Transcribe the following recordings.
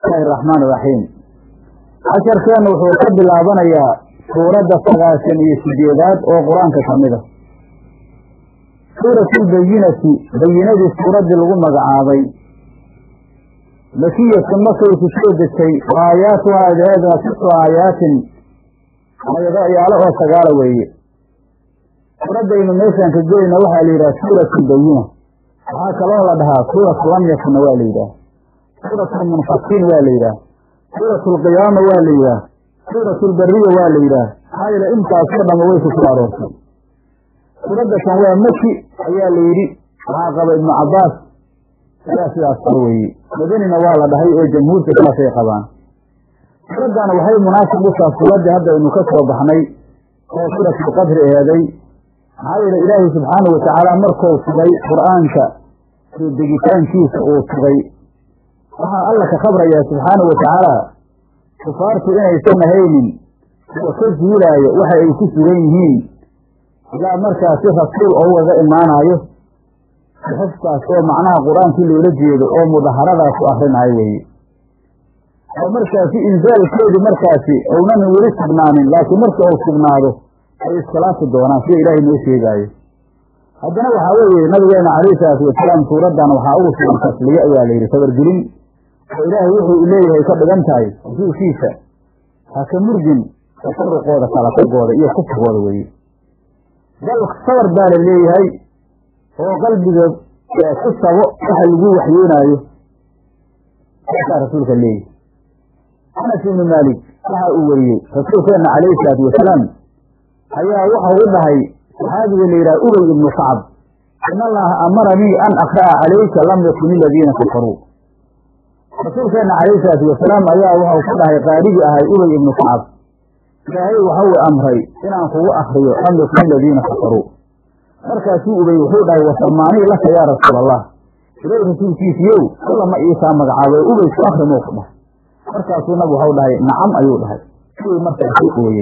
bismillahi araxmaan iraxiim casharkeenna wuxuu ka bilaabanayaa suuradda sagaashan iyo sideedaad oo qur-aanka ka mid a suuratu lbayinati bayinadii suuraddii lagu magacaabay makiyatun markay ku soo degtay wa aayaatuha adeeda situ aayaatin ayado ayaalo oo sagaala weeye suuraddaynu meeshaan ka gelayna waxaa la yidhaha suuratu lbayina waxaa kaloo la dhahaa suuratu lam yakunna waa la yidhaah suuratu lmunfakiin waa la yidhaah suuratu alqiyaama waa la yidhaah suuratu lbariya waa la yidhaah maxaa yeele intaasoo dhama way ku soo aroortay suuradda kan waa maki ayaa la yidhi waxaa qaba ibnu cabbaas ayaa sidaas qaba weeye madanina waa la dhahay oo jamhuurka saasay qabaan suuraddana waxay munaasib u taha suuraddii haddaynu ka soo baxnay oo suuratulqadri eeday maxaa yeele ilaahay subxaanahu watacaala markuu sugay qur-aanka soo degitaankiisa uu sugay waxaa alla ka khabrayaa subxaanahu watacaala kufaartu inaysan ahaynin kuwa ka zuulaayo waxa ay ku sugan yihiin ilaa markaasi rasuul ougaga imaanaayo xufkaas oo macnaha qur-aankii loola jeedo oo mudaharadaas u akrinaayo weeye oo markaasi inzaalkeedii markaasi ounan weli sugnaanin laakiin marka uu sugnaado ay iskhilaafi doonaan sida ilaahay noo sheegaayo haddana waxaa weeye nabigeena calayhi salaatu wasalaam suuraddan waxaa ugu sugan tasliye ayaa la yidhi sabargelin oo ilaahay wuxuu leeyahay ka dhigan tahay rasuulkiisa ha ka murgin tafaruqooda kala tagooda iyo kufrigooda weeye bal sabar baa la leeyahay oo qalbiga ku sabo waxa lagu waxyoonaayo saasaa rasuulka leeyahay anas ibnu maalik waxa uu weriyey rasuulkeenna calayhi salaatu wasalaam ayaa waxau u dhahay saxaabiga la yidhaha ubay ibnu kacab in allaha amaranii an akra'a calayka lam yakun iladiina kafaruu rasuulkeenna calayhi salaatu wasalaam ayaa waxau ku dhahay qaarigii ahay ubay ibnu kacab ilaahay waxau amray inaan kugu akriyo lam yakun iladiina kafaruu markaasuu ubay wuxuu dhahay wasamaanii laka yaa rasuul allah ilay rasuulkiisiiyow alla ma iisaa magacaabay ubay ku akrimuu ku dhahay markaasuu nab waxau dhahay nacam ayuu dhahay ubay markaasuu ooyey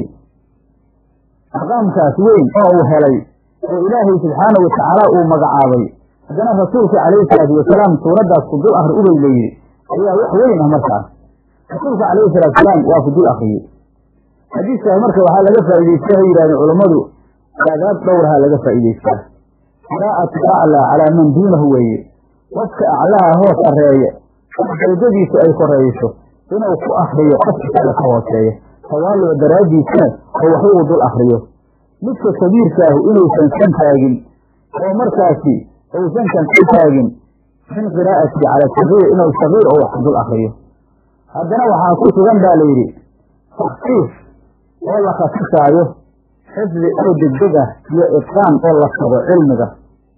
maqaamkaas weyn oo uu helay oo ilaahay subxaanahu watacaala uu magacaabay haddana rasuulka calayhi salaatu wasalaam suuraddaas ku dul akri ubay la yidhi ayaa wax weyn ah markaas rasuulka calayhi salaatu salaam waa ku dul akriyey xadiiskaas marka waxaa laga faa'idaystaa hay yidhahdeen culammadu aadaab dhowraha laga faa'idaystaa qiraa'atu aclaa calaa man duunahu weeye qofka aclaha hoos arreeya darajadiisu ay korayso inuu ku akriyo qofka kale ka hooseeya tawaalluc daraaddiisana oo wax uu dul akriyo midka kabiirkaahu inuusan san taagin oo markaasi uusan kan ka taagin min qiraa'ati cala sagiir inuu sagiir oo wax ku dul akriyo haddana waxaa ku sugan baa layidhi taksiif oo la khasisaayo xifdi oo degdeg ah iyo itqaan oo la sabo cilmiga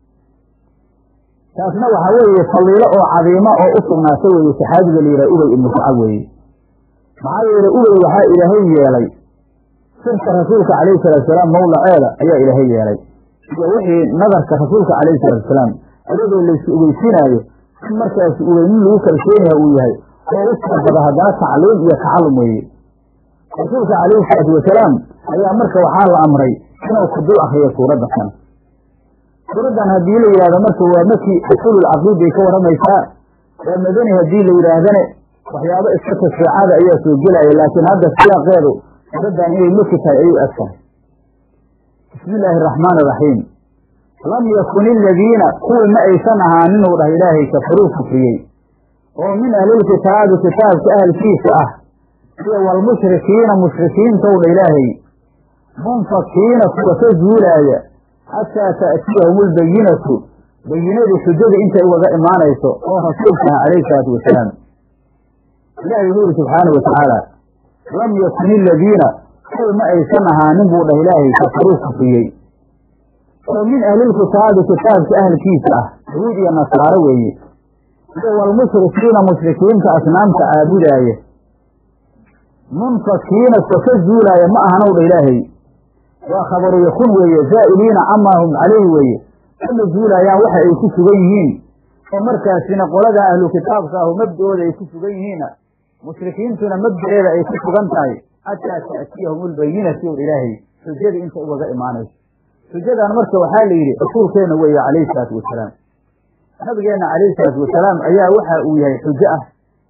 taasna waxaa weeye faliilo oo cadiimo oo u sugnaata weeye saxaabiga la yidhaha ubay ibnu kacab weeye maxaa yeele ubay waxaa ilaahay yeelay sirka rasuulka calayhi salaatusalaam mawlaceeda ayaa ilaahay yeelay iyo wixii nadarka rasuulka calayhi salaatusalaam ayadoo laysu ogeysinaayo in markaasi ubeynin lagu kalsoonyaha uu yahay oo u sabada haddana tacliim iyo tacallum weeye rasuulka calayhi salaatu wasalaam ayaa marka waxaa la amray inuu ku dul akriyo suuradda kan suuraddan haddii la yidhahdo marka waa maki usululcaqiid bay ka warramaysaa waa madani haddii la yidhaahdane waxyaabo iska tashriicada ayaa soo gelaya laakiin hadda siyaaqeedu suuraddan inay maki tahay ayuu eg tahay bismi illaahi araxmaani iraxiim lam yakun iladiina kuwii ma aysan ahaanin uu dhah ilaahay kafaruu kufriyey oo min ahlilkitaabi kitaabka ahalkiisa ah iyo walmushrikiina mushrikiintow dha ilaahay munfakiina kuwa ka zuulaaya xataa ta'tiyahum albayinatu bayinadii xujada intay ugaga imaanayso oo rasuulka ah calayhi salaatu wasalaam ilaahay wuxuu yidhi subxaana wa tacaala lam yakun iladiina kuwi ma aysan ahaanin buu dhah ilaahay kafaruu kufriyey oo min ahlilkitaabi kitaabka ahalkiisa ah yahuud iyo nasaaro weeye iyo walmushrikiina mushrikiinta asnaamta caabudaaya munfakiina kuwa ka zuulaaya ma ahanow dha ilaahay waa khabaru yakun weeye zaa'iliina camaa hum calayhi weeye kama zuulaayaan waxa ay ku sugan yihiin oo markaasina qolada ahlu kitaabka ahu mabda'ooda ay ku sugan yihiinna mushrikiintuna mabda'eeda ay ku sugan tahay xataa ta'tiyahum albayinatu ilaahay xujada inta ugaga imaanayso xujadan marka waxaa la yidhi rasuulkeena weeye calayhi salaatu wasalaam nabigeenna calayhi salaatu wasalaam ayaa waxa uu yahay xujo ah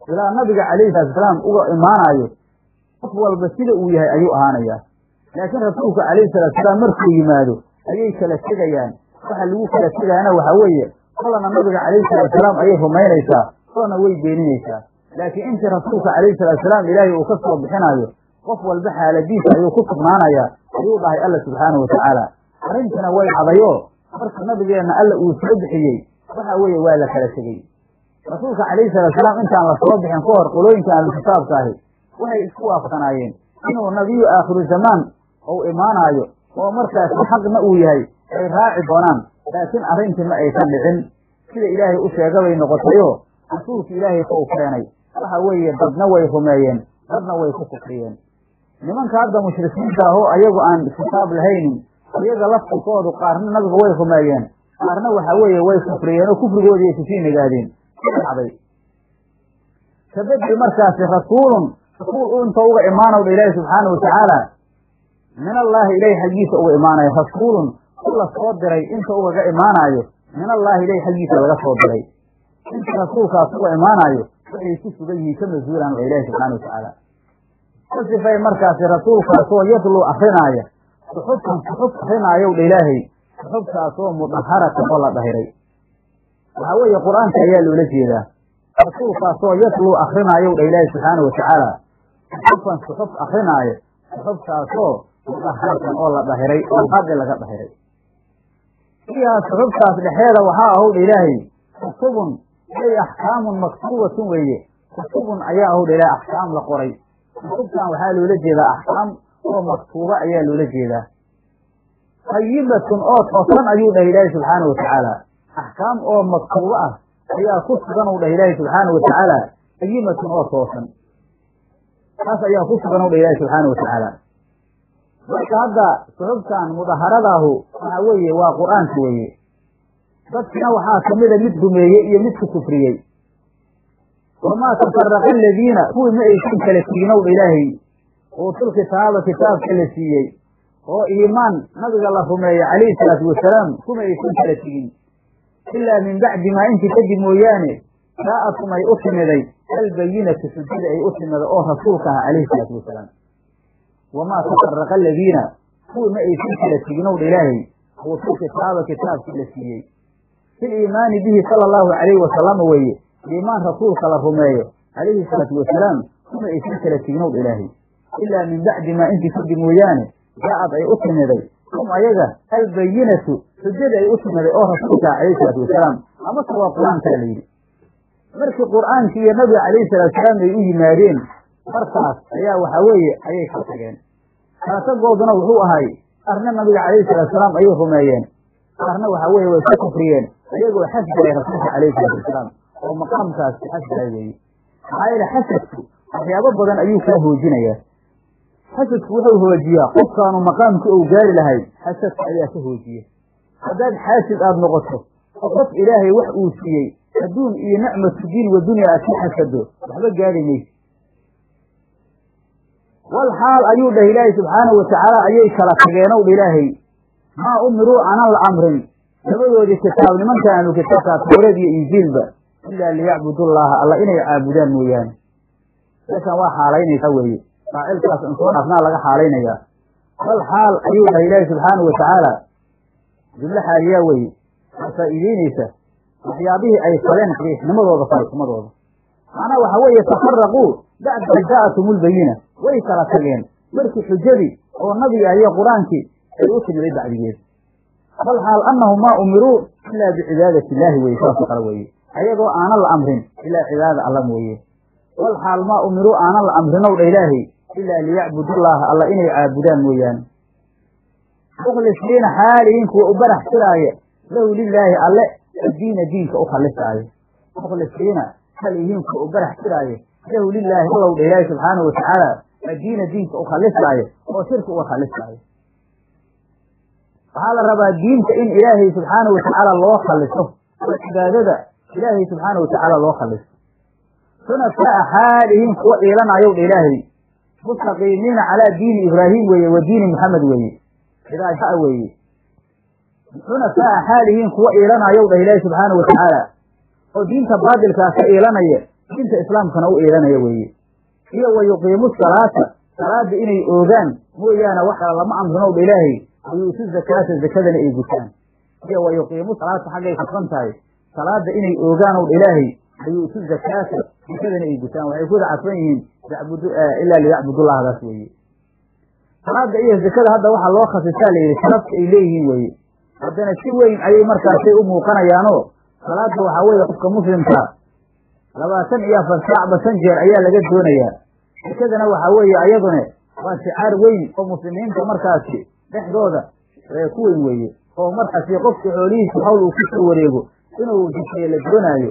ilaa nabiga calayhi salaatusalaam uga imaanayo qof walba sida uu yahay ayuu ahaanayaa laakiin rasuulku calayhi salaatusalaam markuu yimaado ayay kala tegayaan waxa lagu kala tegaana waxaa weeye kolana nabiga calayhi salaatusalaam ayay rumaynaysaa kolana way beeninaysaa laakiin intii rasuulka calayhi salaatusalaam ilaahay uu ka soo bixinayo qof walba xaaladiisa ayuu ku sugnaanayaa ayuu dhahay alla subxaanahu watacaala arrintina way cadayoo marka nabigeenna alla uu soo bixiyey waxa weeye waa la kala tegey rasuulka calayhi salaatusalaam intaan la soo bixin ka hor qolooyinka ahlukitaabka ahi waxay isku waafsanaayeen inuu nabiyu aakhiru zamaan uu imaanaayo oo markaasi xaqna uu yahay ay raaci doonaan laakiin arrintii ma aysan dhicin sida ilaahay u sheegabay noqotayoo rasuulka ilaahay ka u keenay waxa weeye dadna way rumeeyeen dadna way ku kufriyeen nimanka hadda mushrikiinta ahoo ayagu aan kitaab lahaynin iyaga laftirkoodu qaarna nabiga way rumeeyeen qaarna waxa weeye way kufriyeen oo kufrigoodii ay kusii nagaadeen dhacday kabedel markaasi rasuulun rasuul inta uga imaanowdha ilaahi subxaana watacaala min allaahi ilahi xaggiisa uga imaanayo rasuulun ku la soo diray inta ugaga imaanaayo min allaahi ilahi xaggiisa laga soo diray inta rasuulkaas uga imaanaayo waxay ku sugan yihiin ka mas-uulan waa ilaahi subxana watacaala ka sifay markaasi rasuulkaasoo yadluu akrinaaya suxubtan suxub akrinaayow dha ilaahay suxubtaasoo mudaharatan oo la dhahiray waxaa weeye qur-aanka ayaa loola jeedaa rasuulkaasoo yatluu akrinaayow dha ilaahi subxaana watacaala suxufan suxub akrinaayo suxubtaasoo mudaharatan oo la dhahiray oo qadi laga dhahiray fiihaa suxubtaas dhexeeda waxaa ahow dha ilaahay kutubun ay axkaamun maktuubatun weeye kutubun ayaa ahow dha ilaahay axkaam la qoray kutubtan waxaa loola jeedaa axkaam oo maktuuba ayaa loola jeedaa qayibatun oo toosan ayuu dhahay ilaahi subxaana watacaala axkaam oo maktuubo ah ayaa ku sugan u dhah ilaahi subxaana watacaala qayimatun oo toosan taas ayaa ku sugan u dhah ilaahi subxaana watacaala marka hadda suxubtan mudaharadaahu waxa weeye waa qur-aanka weeye dadkina waxaa kamida mid rumeeyey iyo mid ku kufriyey wamaa tafaraqa aladiina kuwii ma aysan kala teginow dha ilaahay uutul kitaaba kitaabka la siiyey oo iimaan nabiga la rumeeyo calayhi salaatu wasalaam kuma aysan kala tegin ilaa min bacdi maa intii kadib mooyaane jaa'atum ay u timiday albayinatu xujada ay u timida oo rasuulka aha calayhi salaatu wasalaam wamaa tafaraqa aladiina kuwii ma aysan kala teginow dha ilaahay uutul kitaaba kitaabka la siiyey fil iimaani bihi sala allahu calayhi wasalama weeye iimaan rasuulka la rumeeyo calayhi salaatu wasalaam kuma aysan kala teginow dha ilaahay ilaa min bacdi maa intii kadib mooyaane jaa-ad ay u timiday hum ayaga albayinatu xujada ay u timiday oo rasuulka calayhi salaatu wasalaam amase waa qur-aankaa la yidhi markii qur-aankii iyo nabiga calayhi salatu wasalaam ay u yimaadeen markaas ayaa waxa weeye ayay ka tageen kalasagooduna wuxuu ahay qaarna nabiga calayhi salatu wasalaam ayay rumeeyeen qaarna waxa weeye way ka kufriyeen ayagoo xasgalay rasuulka calayhi salatu wasalaam oo maqaamkaas xasgalay weeye maxaa yeele xasadku waxyaabo badan ayuu kaa hoojinayaa xasadku wuxuu hoojiyaa qofkaanu maqaamka ou gaari lahay xasadka ayaa ka hoojiya haddaad xaasid aada noqoto oo qof ilaahay wax uu siiyey adduun iyo nicmatu diin wa dunya aad ka xasado waxba gaari maysa wal xaal ayuu dhah ilaahay subxaanahu watacaala ayay kala tageenow dha ilaahay maa umiruu aanan la amrin labadoodii kitaab nimanka aanu kitaabkaa tawreed iyo injiilba ilaa liyacbudullaaha alla inay caabudaan mooyaane meeshaan waa xaalaynaysaa weeye faacilkaas in soo dhaafnaa laga xaalaynayaa bal xaal ayuu dhahay ilaahi subxaanahu watacaala jumlo xaaliyaa weeye waa faa'iideyneysa waxyaabihii ay faleen xaqiixnimadooda falxumadooda macnaha waxa weeye tafaraquu bacda jaa'atum ulbayina way kala tageen markii xujadii oo nabiga iyo qur-aankii ay u timiday bacdigeed bal xaal annahum maa umiruu ilaa bicibaadati illaahi weye saasoo kale weeye ayagoo aanan la amrin ilaa cibaadada alla mooye wal xaal maa umiruu aanan la amrinow dha ilaahay ilaa liyacbudullaaha alla inay caabudaan mooyaane mukhlisiina xaalihiin kuwa u barax tiraaya lahu lilaahi alle addiina diinka u khalisaayo mukhlisiina xaalihiin kuwa u barax tiraayo lahu lilaahi allow dha ilaahi subxaanahu watacaala addiina diinka u khalisaayo oo shirka uga khalisaayo waxaa la rabaa diinta in ilaahay subxaanahu watacaala loo khaliso oo cibaadada ilaahay subxaanahu watacaala loo khaliso xunasaa xaalihiin kuwa iilanayow dha ilaahay mustaqiimiina calaa diini ibraahim weeye wa diini maxamed weeye idaa weeye xunasaa xaalihiin kuwa iilanayow dhah ilaahi subxaanahu watacaala oo diinta baadilkaa ka iilanaya diinta islaamkana u iilanaya weeye iyo wa yuqiimu salaata salaada inay oogaan mooyaane waxa lama amrinow dha ilaahay wayuutu zakaata zakadana ay gutaan iyo wa yuqiimu salaata xaggay kufan tahay salaada inay oogaanow dha ilaahay wayuutu zakaata zakadana ay gutaan waxay ku wada cadfan yihiin yacbudu ilaa liyacbudullahdaas weeye salaada iyo zakada hadda waxaa loo khasisaa la yidhi sharafta ay leeyihiin weeye haddana si weyn ayay markaasay u muuqanayaanoo salaada waxaa weeye qofka muslimka labaatan iyo afar saacba shan jeer ayaa laga doonayaa zakadana waxaa weeye ayadune waa shicaar weyn oo muslimiinta markaasi dhexdooda ku weyn weeye oo markaasi qofka xoolihiisa hawl uu kusoo wareego inuu jisiyo la doonaayo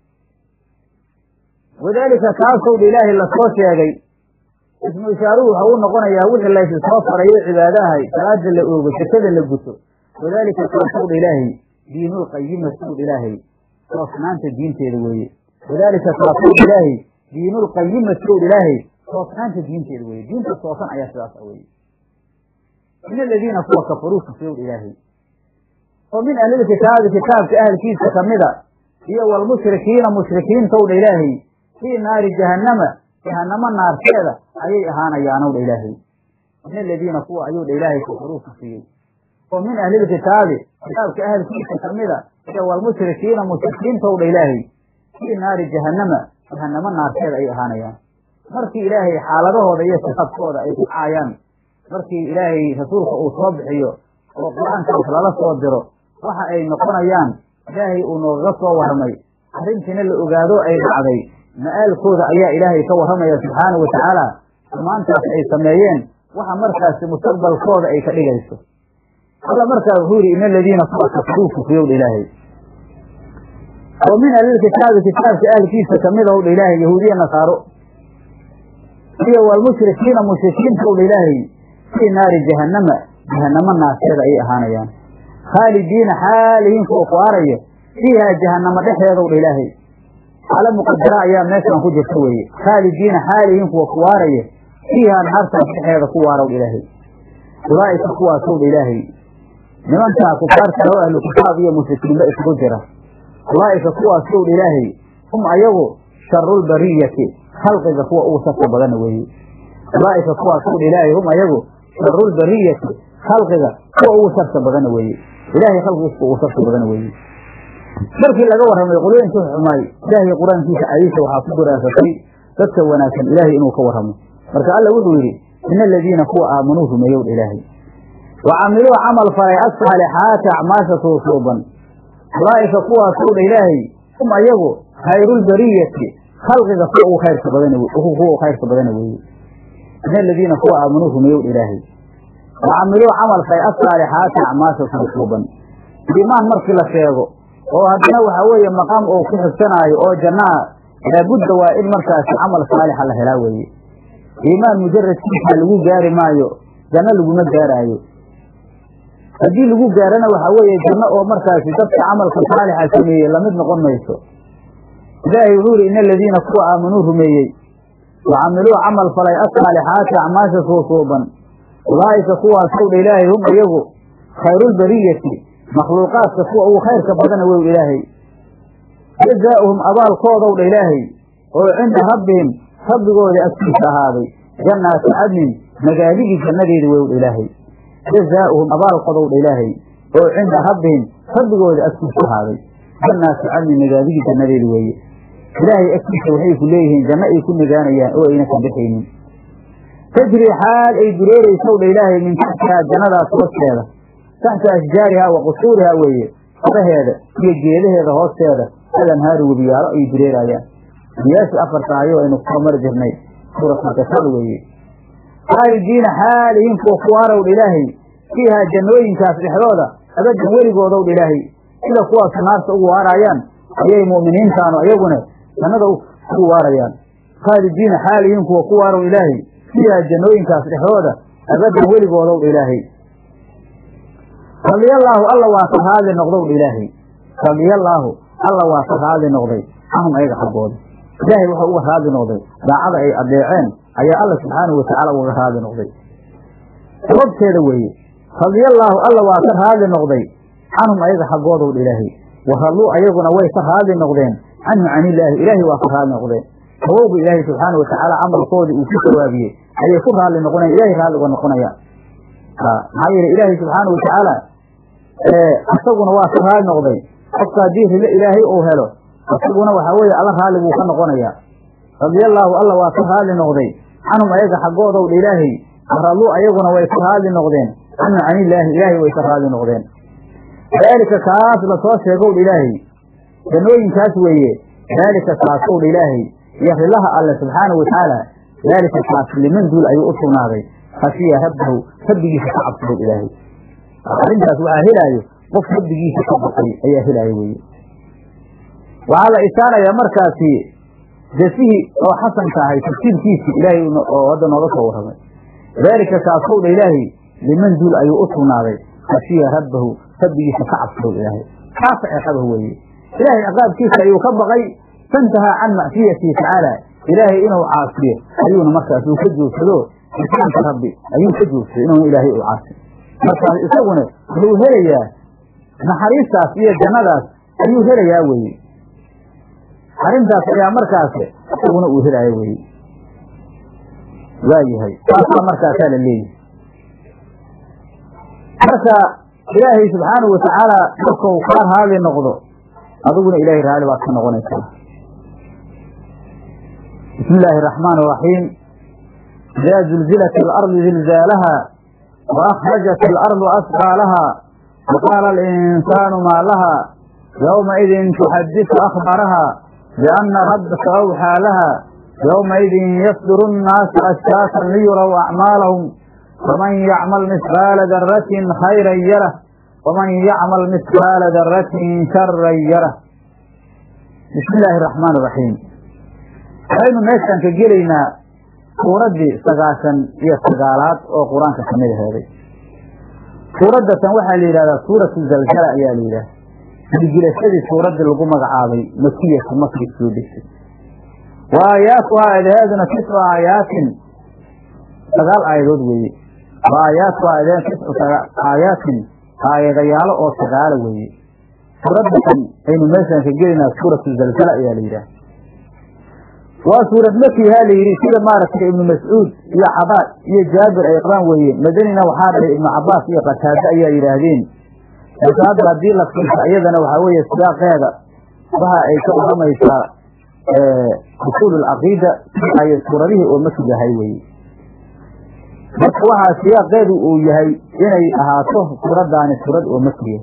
wadaalika kaasow dha ilaahay lasoo sheegay ismu ishaaruhu waxa uu noqonayaa wixii laysu soo farayo cibaadahay salaada la oogo sakada la guto wadaalika kaasow dha ilaahay diinulqayima sow dha ilaahay toosnaanta diinteeda weeye wadaalika kaasow dha ilaahay diinulqayima sow dha ilaahay toosnaanta diinteeda weeye diinta toosan ayaa sidaas a weye min aladiina kuwa kafaruu kufriyow dha ilaahay oo min ahlilkitaabi kitaabka ahalkiisa kamida iyo walmushrikiina mushrikiintow dha ilaahay fii naari jahannama jahanamo naarteeda ayay ahaanayaanow dha ilaahay min aladiina kuwa ayuu dha ilaahay kafaruu kufriyey oo min ahlilkitaabi kitaabka ahalkiisa kamida iyo walmushrikiina mushrikiintow dha ilaahay fii naari jahannama jahanamo naarteeda ayay ahaanayaan markii ilaahay xaaladahooda iyo sifaadkooda ay ku caayaan markii ilaahay rasuulka uu soo bixiyo oo qur-aankaas lala soo diro waxa ay noqonayaan ilaahay uu noogaga soo warramay arrintiina la ogaado ay dhacday ma-aalkooda ayaa ilaahay ka warramaya subxaanau watacaala xumaantaas ay sameeyeen waxa markaasi mustaqbalkooda ay ka dhigayso alla markaa wuxuu yidhi ina aladiina kuwa kafaruu kufriyowdha ilaahay oo min ahlilkitaabi kitaabka ahlkiisa kamida owdha ilaahay yahuudiya nasaaro iyo walmushrikiina mushrikiintowdha ilaahay fii naari jahannama jahanamo naarteeda ayay ahaanayaan khaalidiina xaalihiin kuwa ku araya fiihaa jahanamo dhexdeedowdha ilaahay xaalo muqadara ayaa meeshaan ku jirta weeye khaalidiina xaalihiin kuwa ku waaraya fiihaa naartaas dhexeeda ku waarowdha ilaahay ulaa'ika kuwaasowdha ilaahay nimankaa kufaarta oo ahlu kitaab iyo mushrikiinba isugu jira ulaa'ika kuwaasowdha ilaahay hum ayagu sharulbariyati khalqiga kuwa ugu sharka badana weeye ulaa'ika kuwaasowdha ilaahay hum ayagu sharulbariyati khalqiga kuwa ugu sharka badana weeye ilaahay khalqigiisa ugu sharka badana weeye markii laga warramay qolooyinkii xumaay ilaahay qur-aankiisa cadiisa waxaa ku duraasatay dadka wanaagsan ilaahay inuu ka warramo marka alla wuxuu yidhi min aladiina kuwa aamanuu rumeeyowdha ilaahay wa camiluu camal falay asaalixaati acmaasha suusuuban ulaa'ika kuwaasowdha ilaahay hum ayagu khayrulbariyati khalqiga kuwa ugu khayrka badan kuwa khayrka badana weeye min aladiina kuwa aamanuu rumeeyowdha ilaahay wa camiluu camal falay asaalixaati acmaasha suusuuban iimaan markii la sheego oo haddana waxaa weeye maqaam uu ku xigsanaayo oo jannaa laabudda waa in markaasi camal saalixa la helaa weeye iimaan mujaradkiisa lagu gaari maayo janno laguma gaaraayo haddii lagu gaarana waxaa weeye janno oo markaasi dadka camalka saalixa sameeyey lamid noqon mayso ilaahay wuxuu yidhi ina aladiina kuwa aamanuu rumeeyey wa camiluu camal falay asaalixaati acmaasha suusuuban ulaa'ika kuwaasowdha ilaahay hum iyagu khayrulbariyati makhluuqaadka kuwa ugu khayrka badana wey ilaahay jazaa'uhum abaalkoodowdha ilaahay oo cinda rabbihim rabbigooda agtiisa ahaaday jannaati cadnin magaaligii jannadeeda wewdha ilaahay jazaa'uhum abaalkoodowdha ilaahay oo cinda rabbihim rabbigooda agtiisa ahaaday jannaati cadnin magaaligii jannadeeda weeye ilaahay agtiisa waxay ku leeyihiin janno ay ku nagaanayaan oo ayna ka bixaynin tajrii xaal ay dureereysowdha ilaahay min taxtihaa jannadaas hoosteeda taxta ashjaarihaa wa qusuurihaa weeye faraheeda iyo geedaheeda hoosteeda alanhaari webiyaalo ay dureeraayaan webiyaashii afarta ayo aynu kusoo mari jirnay suuratulkasal weeye khaalidiina xaalihiin kuwa ku waarowdha ilaahay fiihaa jannooyinkaas dhexdooda abadan weligoodowdha ilaahay sida kuwaas naarta ugu waaraayaan ayay mu'miniintaanu ayaguna jannada ugu waarayaan khaalidiina xaalihiin kuwa ku waarow ilaahay fiihaa jannooyinkaas dhexdooda abadan weligoodowdha ilaahay radiyallaahu alla waa ka raadli noqdowdha ilaahay radiyallaahu alla waa ka raadli noqday canhum ayaga xaggooda ilaahay wuxuu uga raadli noqday daacada ay adeeceen ayaa alla subxaanahu watacaala ugaga raadli noqday sababteeda weeye radiyallaahu alla waa ka raadli noqday canhum ayaga xaggoodowdha ilaahay wa ralluu ayaguna way ka raadli noqdeen canhu can illaahi ilaahay waa ka raalli noqdeen sabowga ilaahay subxaana watacaala camalkoodii uu ku sawaabiyey ayay ku raalli noqonayan ilahay raalli uga noqonayaan maxaa yeele ilaahay subxaana watacaala isaguna waa ka raalli noqday qofka haddii rilo ilaahay uu helo isaguna waxaa weeye alla raalli buu ka noqonayaa radiallaahu alla waa ka raalli noqday canhum ayaga xaggoodow dha ilaahay raduu ayaguna way ka raalli noqdeen canhu can illaahi ilaahay way ka raalli noqdeen daalika kaas lasoo sheegow dha ilaahay jannooyinkaas weeye daalika kaasow dha ilaahay iyo rilaha alle subxaana watacaala daalika kaas liman duul ayuu u sugnaaday khashiya rabbahu rabbigiisa ka cabsadow ilaahay arrintaas waxaa helaayo qof rabbigiisa ka baqay ayaa helaayo weye waxaa la isaanayaa markaasi jasihii oo xasanka ahay tafsiirkiisii ilaahay oo hadda nooga soo warramay daalika kaasow dha ilaahay liman duul ayuu u sugnaaday khashiya rabbahu rabbigiisa ka cabsadow ilaahay kaasa ciqabahu weeye ilaahay ciqaabkiisa ayuu ka baqay fantahaa can macsiyatihi tacaala ilaahay inuu caasiyo ayuuna markaas uu ka joogsado ixsaanka rabbi ayuu ka joogsaday inuuna ilaahay u caasi markaas isaguna wuxuu helayaa naxariistaas iyo jannadaas ayuu helayaa weye arrintaas ayaa markaas isaguna uu helaya weye waayahay saasaa markaasaa la leeyahay marka ilaahay subxaanahu watacaala markau kaa raali noqdo adiguna ilaahay raali baad ka noqonaysaa bismi illaahi araxmaan araxiim idaa zulzilat alardu zilzaalaha wa akhrajat alardu asqaalaha wa qaala alinsaanu maa laha yowmaidin tuxadisu akhbaraha bianna rabbaka awxaa laha yowmaidin yasduru nnaasu ashtaatan liyuraw acmaalahum faman yacmal misqaala daratin khayran yarah waman yacmal misqaala daratin sharan yarah bismi illaahi araxmaan araxiim waxaynu meeshaan ka gelaynaa suuraddii sagaashan iyo sagaalaad oo qur-aanka ka mid aheeday suuraddatan waxaa la yidhahdaa suuratu zalzala ayaa la yidhahda gilgilashadii suuraddii lagu magacaabay makiyatu makri soo degtay wa aayaatuhaa eedaheeduna tiscu aayaatin sagaal aayadood weeye wa aayaatuhaa eedaheed tiscu aayaatin aayadayaalo oo sagaala weeye suuraddatan aynu meeshaan ka gelaynaa suuratu zalzala ayaa la yidhaha waa suurad makihaa la yidhi sida maaragtay ibnu mascuud iyo cabaad iyo jaabir ay qabaan weeye madanina waxaa dhahay ibnu cabaas iyo qataade ayaa yidhaahdeen laakiin hadda haddii la fiirsa iyadana waxaa weeye siyaaqeeda waxa ay ka waramaysaa usuul alcaqiida ay suuradihii oo maki yahay weye marka waxaa siyaaqeedu uu yahay inay ahaato suuraddaani suurad oo makiya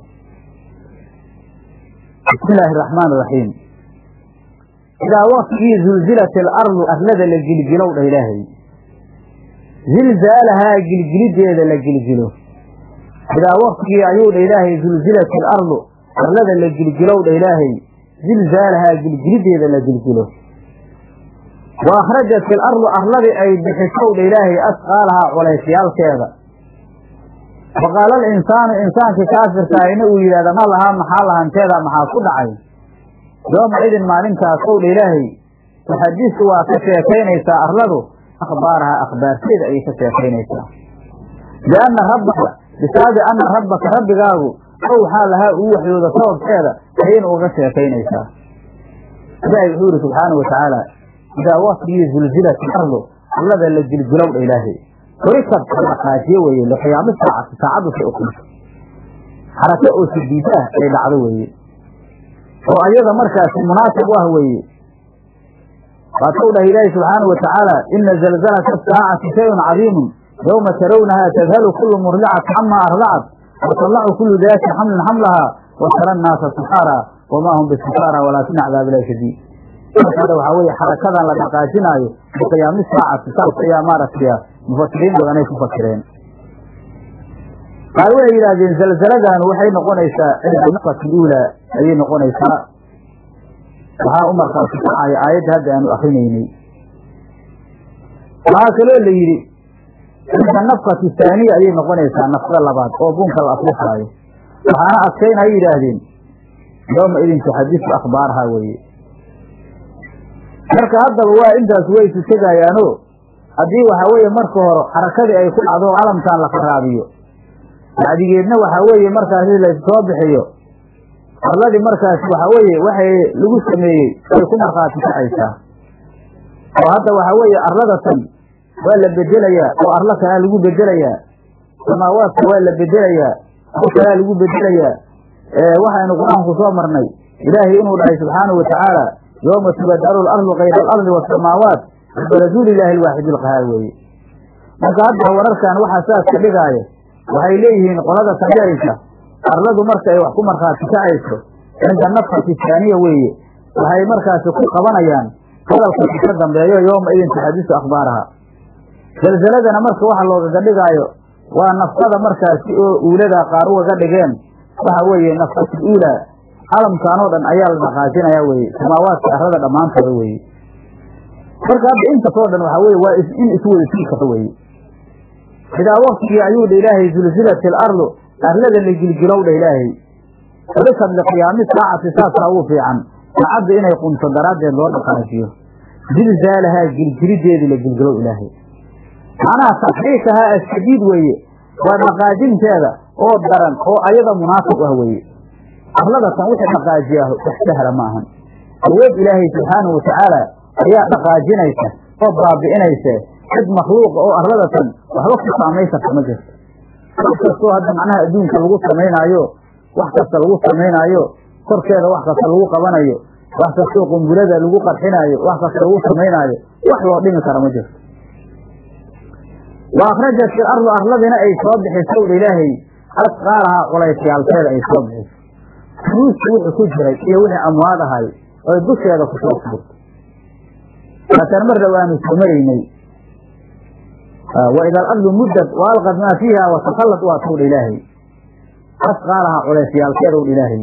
bismi illaahi araxmaan iraxiim idaa waktigii zulzilat alardu arlada la gilgilow dha ilaahay zilzaalahaa gilgilideeda la gilgilo idaa waktigii ayuu dha ilaahay zulzilat alardu arlada la gilgilow dha ilaahay zilzaalahaa gilgilideeda la gilgilo wa akhrajat ilardu arladii ay bixisow dha ilaahay asqaalahaa culaysyaalkeeda wa qaala alinsaanu insaankii kaafirkaahina uu yidhahda ma lahaa maxaa lahanteeda maxaa ku dhacay yooma idin maalintaasw dha ilaahay tuxadisu waa ka sheekaynaysaa arladu akhbaaraha akhbaarteeda ayay ka sheekaynaysaa bianna rabbaka bisaabi anna rabbaka rabbigaagu awxaa lahaa uu waxyooda sababkeeda ayayna uga sheekaynaysaa ilaahay wuxuu yihi subxaanau watacaala idaa waktigii zulzilat alardu arlada la gilgilow dha ilaahay horikab la dhaqaajiyo weeye liqiyaami saacati saacaddu say ukunto xarako oo sidiida ah ay dhacdo weeye oo ayada markaasi munaasib u ah weeye waatou dhahay ilaahi subxaanau watacaala ina zalzalata asaacati shayun cadiimun yowma tarawnahaa tadhalu kulu murdicatin camaa ardacat watalacu kulu daati xamlin xamlahaa watara nnaasa sukaara wamaa hum bisukaara walaakina cadaab ilahi shadiid markaada waxaa weeye xarakadan la dhaqaajinaayo biqiyaami saacati saas ayaa maaragtay mufasiriin badanay ku fasireen qaar waxay yidhaahdeen zalzaladan waxay noqonaysaa cinda nafati uula ayay noqonaysaa waxaa u markaasi kacaya aayadda hadda aanu akrinaynay waxaa kaloo la yidhi cinda nafkati taaniya ayay noqonaysaa nafkada labaad oo bunka la aflixaayo waxaana adkayn ay yidhaahdeen yooma idin tuxadisu akhbaaraha weeye marka haddaba waa intaas way isu tegayaano haddii waxaa weeye marka hore xarakadii ay ku dhacdo calamkan la faraabiyo bacdigeedna waxaa weeye markaasi laysoo bixiyo arladii markaas waxa weeye waxay lagu sameeyey way ku markhaati kacaysaa oo hadda waxa weeye arladatan waa la bedelayaa oo arlo kalaa lagu bedelayaa samaawaadka waa la bedelayaa ar kalaa lagu bedelayaa waxaynu qur-aanku soo marnay ilaahay inuu dhahay subxaanahu watacaala yooma tubadalu alardu kayra alardi waasamaawaat baraduu lilaahi alwaaxid ilqahaar weeye marka hadda wararkan waxaa saas ka dhigaayo waxay leeyihiin qolada sameeyeysa arladu marka ay wax ku markhaati kacayso cinda nafkati taaniya weeye waxay markaasi ku qabanayaan hadalkasi ka dambeeyo yooma idin taxadisu akhbaaraha zelzeladana marka waxa loogaga dhigaayo waa nafkada markaasi oo uuladaa qaar ugaga dhigeen waxa weeye nafkatu uulaa calamkan oo dhan ayaa la dhaqaajinaya weye samaawaadka arlada dhammaantooda weeye marka hadda intaasoo dhan waxa weye waa in iswada sii karto weye sidaa waktigii ayuu dha ilaahay zulzilat ilardu arlada la gilgilow dha ilaahay ulikad liqiyaami saacati saasaa ugu fiican saacadda inay qunto daraaddeed loo dhaqaajiyo zilzaalahaa gilgilideedii la gilgilow ilaahay macnaha taxriikahaa ashadiid weeye waa dhaqaajinteeda oo daran oo ayada munaasib ah weeye arladatan wixii dhaqaajiyaah wax sahla ma ahan awood ilaahay subxaanahu watacaala ayaa dhaqaajinaysa oo baabi'inaysa cid makhluuqa oo arladatan waxba ku saamayn karta ma jirto wax kastoo hadda macnaha adduunka lagu samaynaayo wax kasta lagu samaynaayo korkeeda wax kasta lagu qabanayo wax kastoo qumbulada lagu qarxinaayo wax kasta lagu samaynaayo wax loo dhimi kara ma jirto wa akhrajat il ardu arladina ay soo bixiso udha ilaahay asqaalahaa culaysyaalkeeda ay soo bixiso furuusi wixii ku jiray iyo wixii amwaad ahay oy dusheeda ku soo furto laakiin marna waanu soo maraynay waida alardu muddat wa alqad maa fiiha watakallad waa towdha ilaahay asqaalahaa culeysyaalkeeda udha ilaahay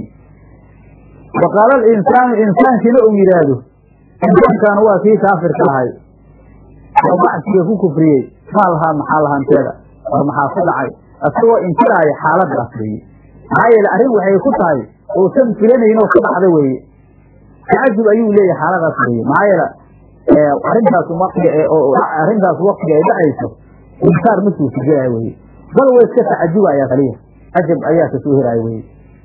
wa qaala alinsaanu insaankiina uu yidhaahdo insaankaanu waa kii kaafirka ahay oo bacsiga ku kufriyey maa lahaa maxaa lahanteeda war maxaa ku dhacay isagoo inkiraaya xaaladaas weeye maxaa yeele arrin waxay ku tahay uusan filanaynoo ka dhacda weeye tacajub ayuu leeyahay xaaladaas weeye maxaa yeele arrintaas waqtiga arrintaas waqtiga ay dhacayso inkaar ma suurtagelaya weye bal way iska tacajubaya kaliya cajab ayaa kasoo heraya weye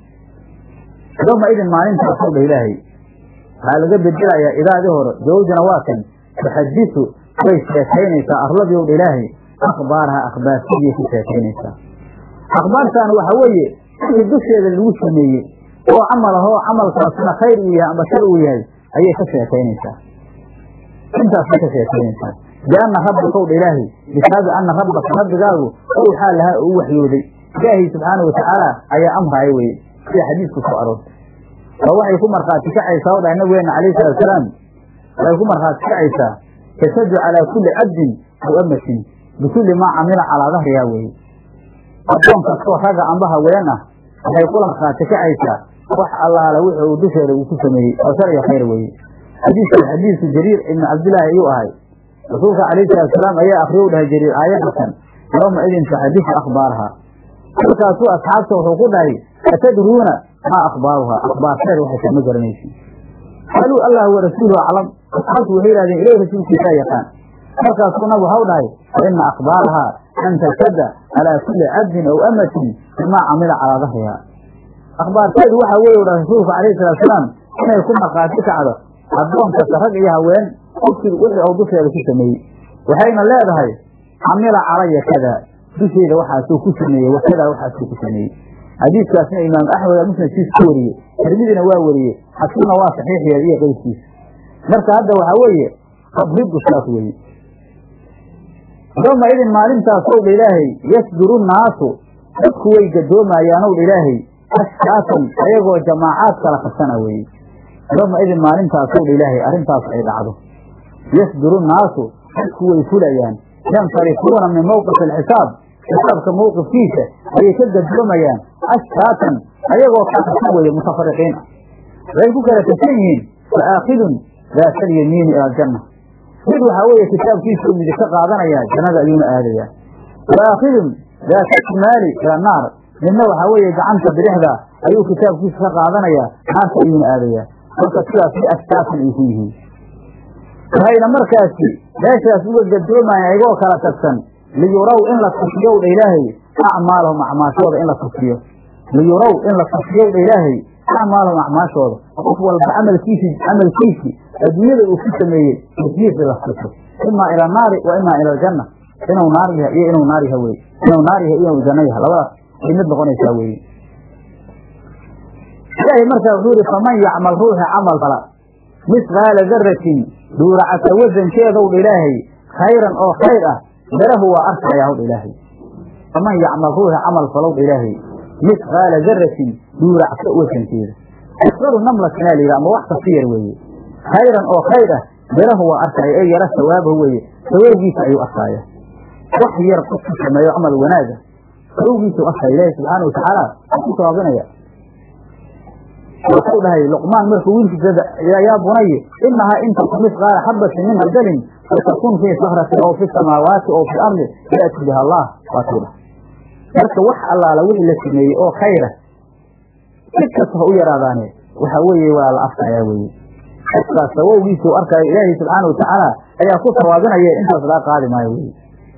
yoma idin maalintaasoo dha ilaahay waxaa laga bedelayaa idaadii hore zawjana waa kan tuxadisu way sheekaynaysaa arladii ow dha ilaahay akhbaaraha akhbaarsidii ku sheekaynaysaa akhbaartaan waxa weeye wixii dusheeda lagu sameeyey oo camal ahoo camalkaasna khayr uu yahay amba shar uu yahay ayay ka sheekaynaysaa intaasay ka sheekaynaysaa bianna rabbaka dha ilaahay bisaabi anna rabbaka rabbigaagu owxaa lahaa uu waxyooday ilaahay subxaana watacaala ayaa amraaya weye sida xadiisku soo aroortay oo waxay ku markhaati kacaysaa o dhahay nabigeena calayhi salaatusalaam waxay ku markhaati kacaysaa tashadu calaa kulli cabdin aw amatin bikulli maa camila calaa dahrihaa weeye addoon kastoo ragga amba haween ah waxay kula markhaati kacaysaa wax allaala wixi uu dusheeda uu ku sameeyey oo shar iyo khayr weeye xadiiskan xadiisu jariir ibni cabdillaahi ayuu ahay rasuulka calayhi salaatusalaam ayaa akriyo u dhahay jariir aayadatan yooma idin taxadisu akhbaaraha markaasuu asxaabta wuxuu ku dhahay atadruuna maa akhbaaruhaa akhbaarteeda waxay kama garanaysin qaaluu allah wa rasuuluhu aclam asxaabtu waxay yihahdeen ilahi rasuulkiisaa yaqaan markaasuu nab waxau dhahay fa ina akhbaarahaa an tashada calaa kulli cabdin aw amatin bimaa camila calaa dahriha akhbaarteedu waxaa weeye dhahay rasuulku calayhi salaatusalaam inay ku markhaati kacdo addoon kasta rag iyo haween qofkii wixii ou dusheeda ku sameeyey waxayna leedahay camila calaya kada dusheeda waxaasuu ku sameeyey wakadaa waxaasuu ku sameeyey xadiiskaasna imaam axmed musnadkiisa ku wariyey tirmidina waa wariyey xakiimna waa saxiixyeed iyo qeyrkiisa marka hadda waxaa weeye qabriddu saas weeye yooma idin maalintaas ow dha ilaahay yasduru nnaasu dadku way gadoomayaan ow dha ilaahay ashkaatan ayagoo jamaacaad kala qabsana weeye yooma idin maalintaas ow dha ilaahay arrintaas ay dhacdo yasduru nnaasu dadku way fulayaan yansarifuuna min mawqifi alxisaab xisaabka mawqifkiisa ayay ka gadoomayaan ashkaatan ayagoo ka qabsan weeye mutafariqiin ah waxay ku kala tagsan yihiin fa aakhidun daata alyamiini ila aljanna mid waxaa weeye kitaabkiisuu midig ka qaadanayaa jannada ayuuna aadayaa wa aakhidun daata shimaali ila naar midna waxaa weeye gacanta bidixda ayuu kitaabkiisa ka qaadanayaa naarta ayuuna aadayaa marka sidaas si ashkaatan ay ku yihiin waxayna markaasi meeshaas uga gadoomayan ayagoo kala tagsan liyuraw in la tusiyow dha ilaahay acmaalahum acmaashooda in la tusiyo liyuraw in la tusiyow dha ilaahay acmaalahum acmaashooda qof walba camalkiisi camalkiisii adduunyada uu ku sameeyey masiisi la tuso imaa ila naari wa imaa ila aljanna inuu naar yahay iyo inuu naar yaha weye inuu naar yahay iyo inuu janno yahay labadaas ay mid noqonaysaa weye ilaahay markaa wuxuu yihi faman yacmal ruuxa camal fala misqaala daratin dhuuracata wasankeedow dha ilaahay khayran oo khayr ah darahu waa arkayaa howdha ilaahay faman yacmal ruuxa camal falow dha ilaahay misqaala daratin dhuuracta wasankeeda asqaru namlatinaa la yidhi ama wax kasta yar weeye khayran oo khayr ah darahu waa arkaya ee yara sawaabahu weeye sawaabgiisa ayuu arkaaya wax yar qofku sameeyo camal wanaaga sawaabgiisa u arkaya ilaahay subxaana watacaala waa ku sawaabinaya wuxuu dhahay luqmaan markuu wiilkiisa yaa bunaye inahaa in taku misqaala xabatin min khardalin fatakun fii sakratin oo fi samaawaati oo fi ardi yaati biha allah waatuu dhahay marka wax allaala wixii la sameeyey oo khayra si kasta ha u yaraadaane waxa weeye waa la arkayaa weye qofkaas sawowgiisuu arkaayo ilaahay subxaana watacaala ayaa ku sawaabinaya intaas laga qaadi maayo weye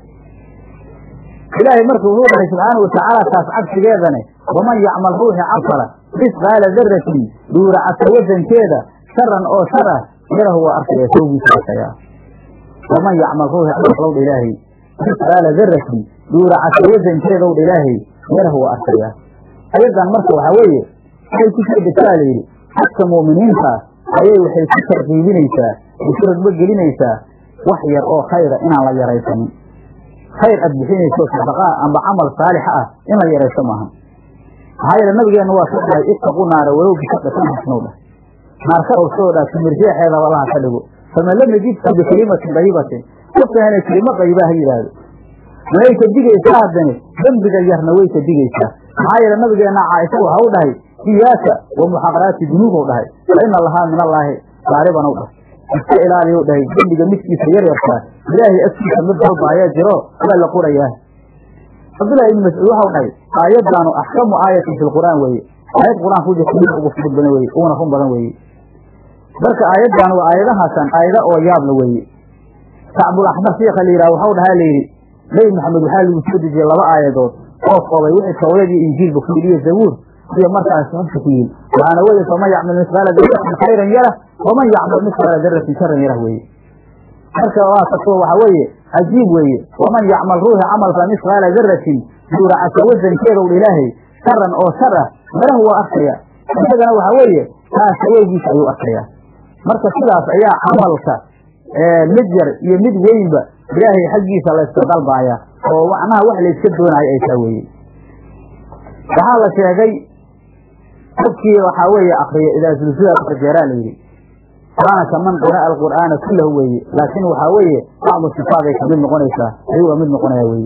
ilaahay marka wuxuu dhahay subxaana watacaala taas cagsigeedane waman yacmal ruuxi cafala misqaala daratin dhuuracata wasankeeda sharan oo shar ah yarahu waa arkaya sawgiisa arkayaa waman yacmal ruuxi cafalow dha ilaahay misqaala daratin dhuuracata wasankeedow dha ilaahay yarahu waa arkayaa ayadan marka waxaa weeye waxay ku soo degtaa la yidhi xagka mu'miniinta ayay waxay ku tarkiibinaysaa ay ku ragbo gelinaysaa wax yar oo khayra inaan la yaraysanin khayr aad bixinayso sadaqaa amba camal saalixa ah in la yarayso maaha maxaa yeele nabigeenna waa soo dhahay ittaqu naara walow bishaqatin xasnow dhah naar ka ogsoo dhah timirjeexeeda walaha ka dhigo faman lam yajidka bikelimatin dayibatin qofka helay kelimo dayibaa ha yidhaahdo way ka digaysaa haddani dembiga yarna way ka digaysaa maxaa yeele nabigeenna caaisha waxa u dhahay iyaaka wa muxaqaraati dunuubow dhahay fa ina lahaa min allaahi gaaribanow dhahay iska ilaaliyow dhahay dembiga midkiisa yar yarkaa ilaahay agtiisa mid walba ayaa jiro waa la qorayaa cabdullahi ibni mascuud waxau dhahay aayaddaanu axkamu aayatin fi lqur'aan weeye aayad qur-aan ku jirta mid ugu fudud badan weye uguna run badan weeye marka aayaddan waa aayadahaasan aayada oo yaabla weeye kacbul axmar shiika la yidhaha waxau dhahaa layidhi nebi maxamed waxaa lagu soo dejiyey laba aayadood oo koobay wixii tawreed iyo injiilba ku yidhi iyo zabuur iyo markaas xubka ku yidhi waxaana weye faman yacmal misqaala daratin khayran yarah waman yacmal misqaala daratin sharan yarah weeye marka waa kaso waxa weeye cajiib weeye waman yacmal ruuxa camalka misqaala daratin duuracata wasankeedow ilaahay sharan oo shar ah marahu waa arkaya isagana waxa weeye taa sawowgiisa ayuu arkayaa marka sidaas ayaa camalka mid yar iyo mid weynba ilaahay xaggiisa layska dalbaaya oo macnaha wax layska doonayo ay taa weeye waxaa la sheegay qofkii waxaa weeye akriya idaa zulsila jeeraa la yidhi kaana kaman qara'a alqur'aana kullahu weeye laakiin waxaa weeye bacdu sifaaday kamid noqonaysaa ayuu waa mid noqonaya weeye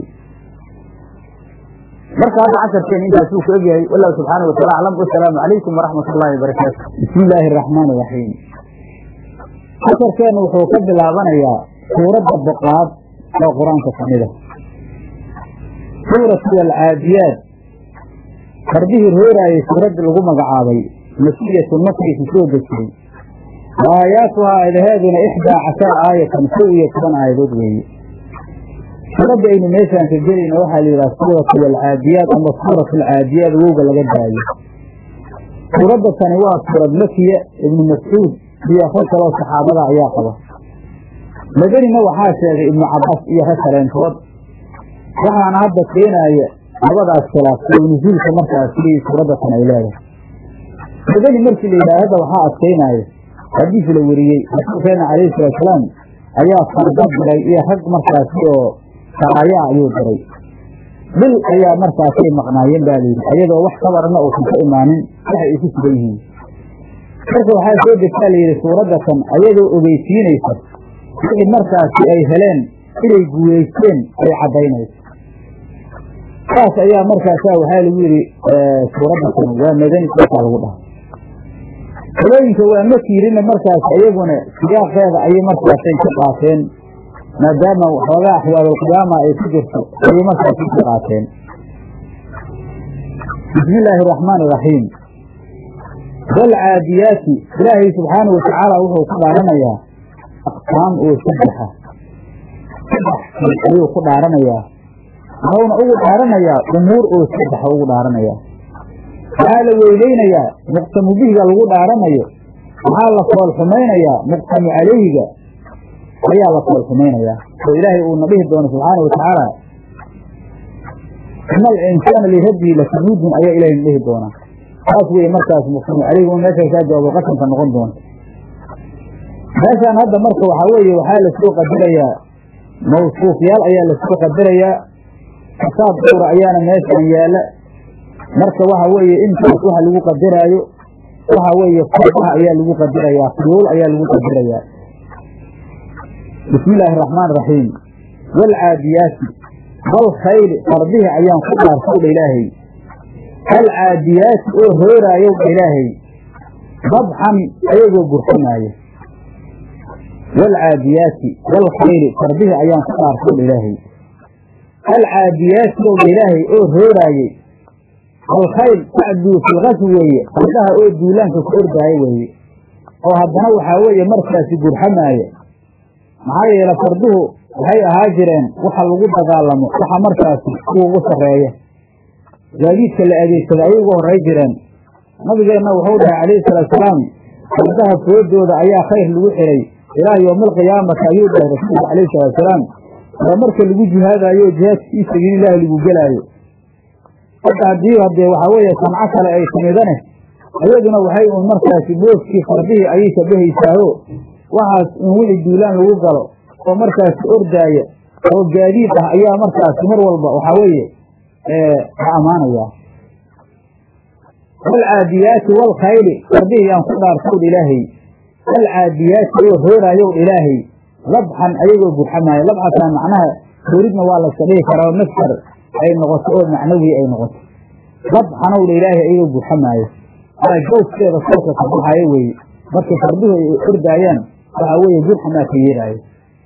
marka hadda casharkeena intaasuu ku egyahay wallahu subxaana wataala aclam wasalaamu calaykum waraxmat ullahi wabarakaatu bismi illaahi araxmaan iraxiim casharkeena wuxuu ka bilaabanayaa suuradda boqaad oo qur-aanka kamid a suuratu alcaadiyaad fardihii rooraayay suuradda lagu magacaabay masiyatu makriku soo dejiyey aayaatuhaa aadaheeduna ixdaa cashara aayatan kow iyo toban aayadood weeye suuradda aynu meeshaan ka gelayna waxaa la yidhaha suuratu alcaadiyaad ama suuratu alcaadiyaad wowga laga daayo suuradda tani waa suurad makiya ibnu mascuud iyo rag kaloo saxaabada ayaa qaba madanina waxaa sheegay ibnu cabaas iyo rag kaleentood waxaana hadda keenaaya labadaas khilaaf oo nusuulka markaasi suuradda tan ay leedahay madani markii la yidhaha hadda waxaa adkaynaaya xadiis la weriyey rasuulkeena calayhi salaatusalaam ayaa farda diray iyo rag markaasi oo saraya ayuu diray bil ayaa markaasay maqnaayeen baa layidhi ayadoo wax kabarna uusan ka imaanin waxay isu sugan yihiin marka waxaa soo degtaa layidhi suuradda tan ayadoo ogeysiinaysa wixii markaasi ay heleen inay guulaysteen ay caddaynayso saas ayaa markaasaa waxaa lagu yidhi suuradda tan waa madani markaa lagu dhahay qolooyinka waa ma tiirina markaas iyaguna siyaaqeeda ayay markaasay ka qaateen maadaama waxoogaa axwaalulqiyaama ay ku jirto ayay markaasi ka qaateen bismi illaahi araxmaan iraxiim walcaadiyaati ilaahay subxaana watacaala wuxuu ku dhaaranayaa aqsaam oo saddexa saddex ayuu ku dhaaranayaa wuxuuna ugu dhaaranayaa umuur oo saddexa ugu dhaaranayaa waxaa la weyneynayaa muqsamu bihiga lagu dhaaranayo waxaa la fool xumaynayaa muqsamu calayhiga ayaa la fool xumaynayaa oo ilaahay uuna dhihi doono subxaana watacaala ina alinsaana lirabbii lakanuudun ayaa ilahay na dhihi doonaa saas weye markaas muqsamu calayhi un meesha kaa jawaabo qasamka noqon doonta meeshaan hadda marka waxaa weeye waxaa lasoo qadarayaa mawsuufyaal ayaa lasoo qadarayaa xisaab dhowra ayaana meeshaan yaalla marka waxa weeye intaas waxa lagu qadaraayo waxa weeye fardaha ayaa lagu qadarayaa fuyuul ayaa lagu qadarayaa bismi illaahi araxmaan iraxiim waalcaadiyaati walkhayli fardihii ayaan ku dhaarsawdha ilaahay alcaadiyaati oo hooraayow ilaahay dabxan ayagoo gurxamaaya waalcaadiyaati walkhayli fardihii ayaan ku dhaarsawdha ilaahay alcaadiyaati owdha ilaahay oo hooraayey alkhayl tacduu filkaswi weeye fardaha oo duulaanka ku ordaayo weeye oo haddana waxaa weeye markaasi gurxamaaya maxaa yeele farduhu waxay ahaa jireen waxa lagu dagaalamo waxa markaasi kuwa ugu sarreeya gaadiidka la adeegsada ayay uga horray jireen nabigeenna wuxuu dhahay calayhi salaatusalaam fardaha foodooda ayaa khayr lagu xiray ilaa yowmaalqiyaamati ayuu dhahay rasuulka calayhi salaatusalaam waa marka lagu jihaadaayo jihaadka fii sabiililaahi lagu gelaayo hadda haddii haddee waxaa weeye sanco kale ay timidane iyaduna waxay un markaasi booskii fardihii ayay shabahaysaaho waxaas in wixii duulaan lagu galo oo markaasi ordaaya oo gaadiid ah ayaa markaasi mar walba waxaa weeye la ammaanayaa walcaadiyaati walkhayli fardihii aan ku dhaartowdh ilaahay walcaadiyaati oo hooraayow ilaahay labxan ayagoo gurxamaayo labxataan macnaha hooridna waa layska dhihi karaa oo mastar ay noqoto oo macnawi ay noqoto labxanowdha ilaahay ayagoo gurxamaayo waa jawskeeda kolka ka baxaayo weeye markay farduhu ay ordaayaan waxaa weeye gurxamaa ka yeelaayo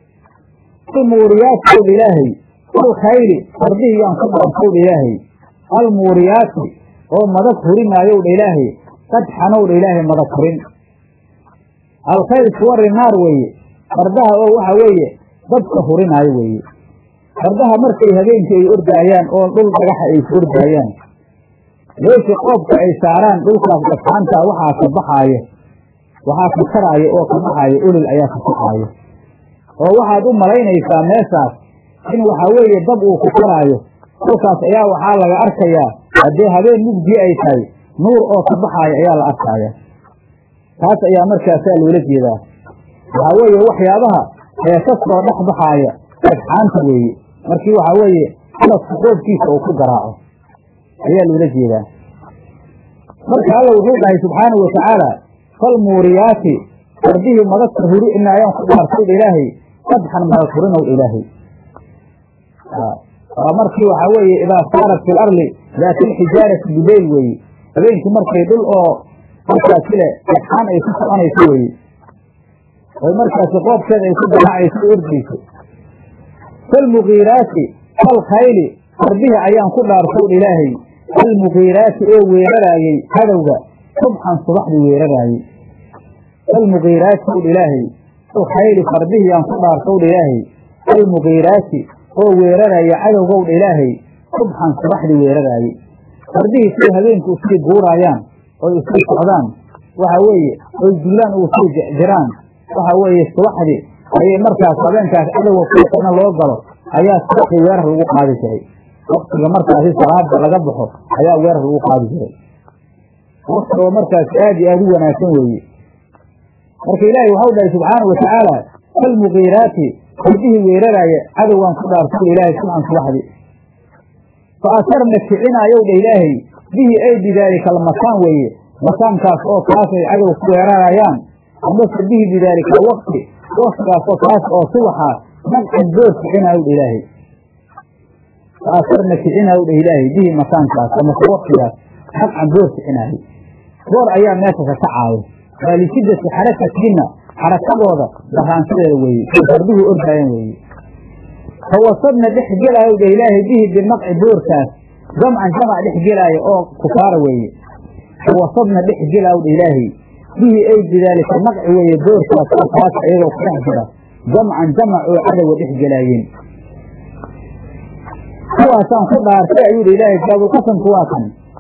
almuuriyaati ilaahay alkhayli fardihii yaan ku dhaartowdha ilaahay almuuriyaati oo madag hurinaayow-dha ilaahay qadxanowdha ilaahay madag hurin alkhayl suwari naar weeye fardaha oo waxa weeye dadka hurinaayo weeye fardaha markay habeenkii ay ordaayaan oo dhul dhagaxa ay ku ordaayaan meeshii qoobka ay saaraan dhulkaas dhagxaanta waxaa ka baxaaya waxaa ka karaaya oo ka baxaaya olol ayaa ka kaxaaya oo waxaad u malaynaysaa meeshaas in waxaa weeye dab uu ku karaayo kolkaas ayaa waxaa laga arkayaa haddee habeen mugdii ay tahay nuur oo ka baxaaya ayaa la arkaaya taas ayaa markaasaa loola jeedaa waxaa weeye waxyaabaha ee ka soo dhex baxaaya dhagxaanta weeye markii waxaa weeye xaladka qoobkiisa uu ku garaaco ayaa loola jeedaa marka alla wuxuu dhahay subxaanau watacaala falmuuriyaati fardihii madagta huri inaayaan ku dhaartowdha ilaahay qadxan madag hurinow ilaahay waa markii waxaa weeye idaa saarat fi larli daati alxijaarati bileyl weeye habeenkii markay dhul oo markaasi le dhagxaan ay ku soconayso weeye oy markaasi qoobkeeda ay ku garaacayso ordayso falmugiiraati falkhayli fardihii ayaan ku dhaartowdha ilaahay almugiiraati oo weeraraayey hadowga subxan subaxdii weeraraayey almugiiraati owdha ilaahay alkhayli fardihii aan ku dhaartowdha ilaahay almugiiraati oo weeraraya cadowgowdha ilaahay subxan subaxdii weeraraayey fardihii siday habeenku usii guuraayaan oy usii socdaan waxa weeye oy duulaan ugu sii jiraan waxa weeye subaxdii ayay markaas habeenkaas cadowga kuwana loo galo ayaa subaxdii weerar lagu qaadi jiray waktiga markaasi salaada laga baxo ayaa weerar lagu qaadi jiray wakti oo markaas aad iyo aada u wanaagsan weeye marka ilaahay waxau dhahay subxaanau watacaala falmugiiraati fardihii weeraraaya cadowgaan ku dhaartowdha ilaahay subxan subaxdii fa asarna kicinayow dha ilaahay bihi ay bidaalika almakaan weeye makaankaas oo kaas ay cadow ku weerarayaan amase bihi bidaalika alwaqti waktigaas oo kaas oo subaxa naqcan boor kicinayow dha ilaahay fa asarna kicinayow dha ilaahay bihi makaankaas amase waktigaas naqcan boor kicinaayo boor ayaa meesha ka kacaayo waa lishiddati xarakatihinna xarakadooda daraanshadeeda weeye say farduhu ordaayaan weeye fawasadna dhex gelaayo dha ilaahay bihi binaqci boorkaas jamcan jamac dhex gelaayo oo kufaara weeye fawasadna dhex gelaayo dha ilaahay bihi ay bidaalika naqci weeye boorkaas oo kaasa iyagoo ku dhex jira jamcan jamac oo cadowga dhex gelaayeen kuwaasaan ku dhaartay ayuu dha ilaahay jaabulqasamku waa kan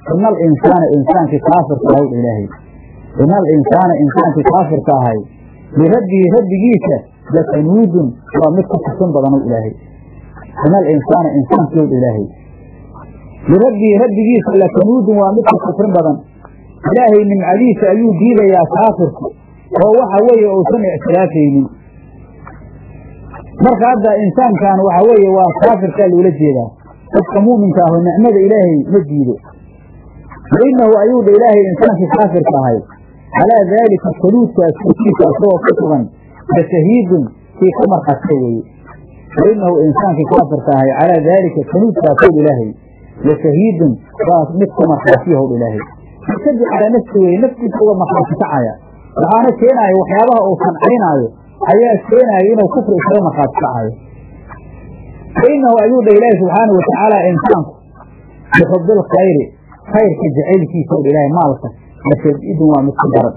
ina alinsaana insaankii kaafirka ahay ilaahay ina alinsaana insaankii kaafirka ahay lirabbihi rabbigiisa lakanuudun waa mid ku kusin badanow ilaahay ina alinsaana insaankii ow ilaahay lirabbihi rabbigiisa lakanuudun waa mid ku kufrin badan ilaahay nimcadiisa ayuu diidayaa kaafirku oo waxa weeye uusan ictiraafaynin marka hadda insaankan waxa weeye waa kaafirkaa loola jeedaa qofka mu'minka ahu nicmada ilaahay ma diido wa inahu ayuu dha ilaahay insaankii kaafirka ahay calaa daalika saluudkaas korkiisa isagoo ku sugan la shahiidun kii ka markhaatay weeye wa inahu insaankii kaafirka ahay calaa daalika saluudkaas howdh ilaahay la shahiidun waa mid ka markhaatiya howdh ilaahay markadi calaa nafsi weye naftiisa uga markhaati kacaya waxaana keenaaya waxyaabaha uu sancaynaayo ayaa keenaaya inuu kufri isaga markhaati kacayo fa inahu ayuu dha ilaahi subxaana watacaala insaanku bixubil khayri khayrka jacaylkiisa o ilaahay maalka lashadidun waa mid ku daran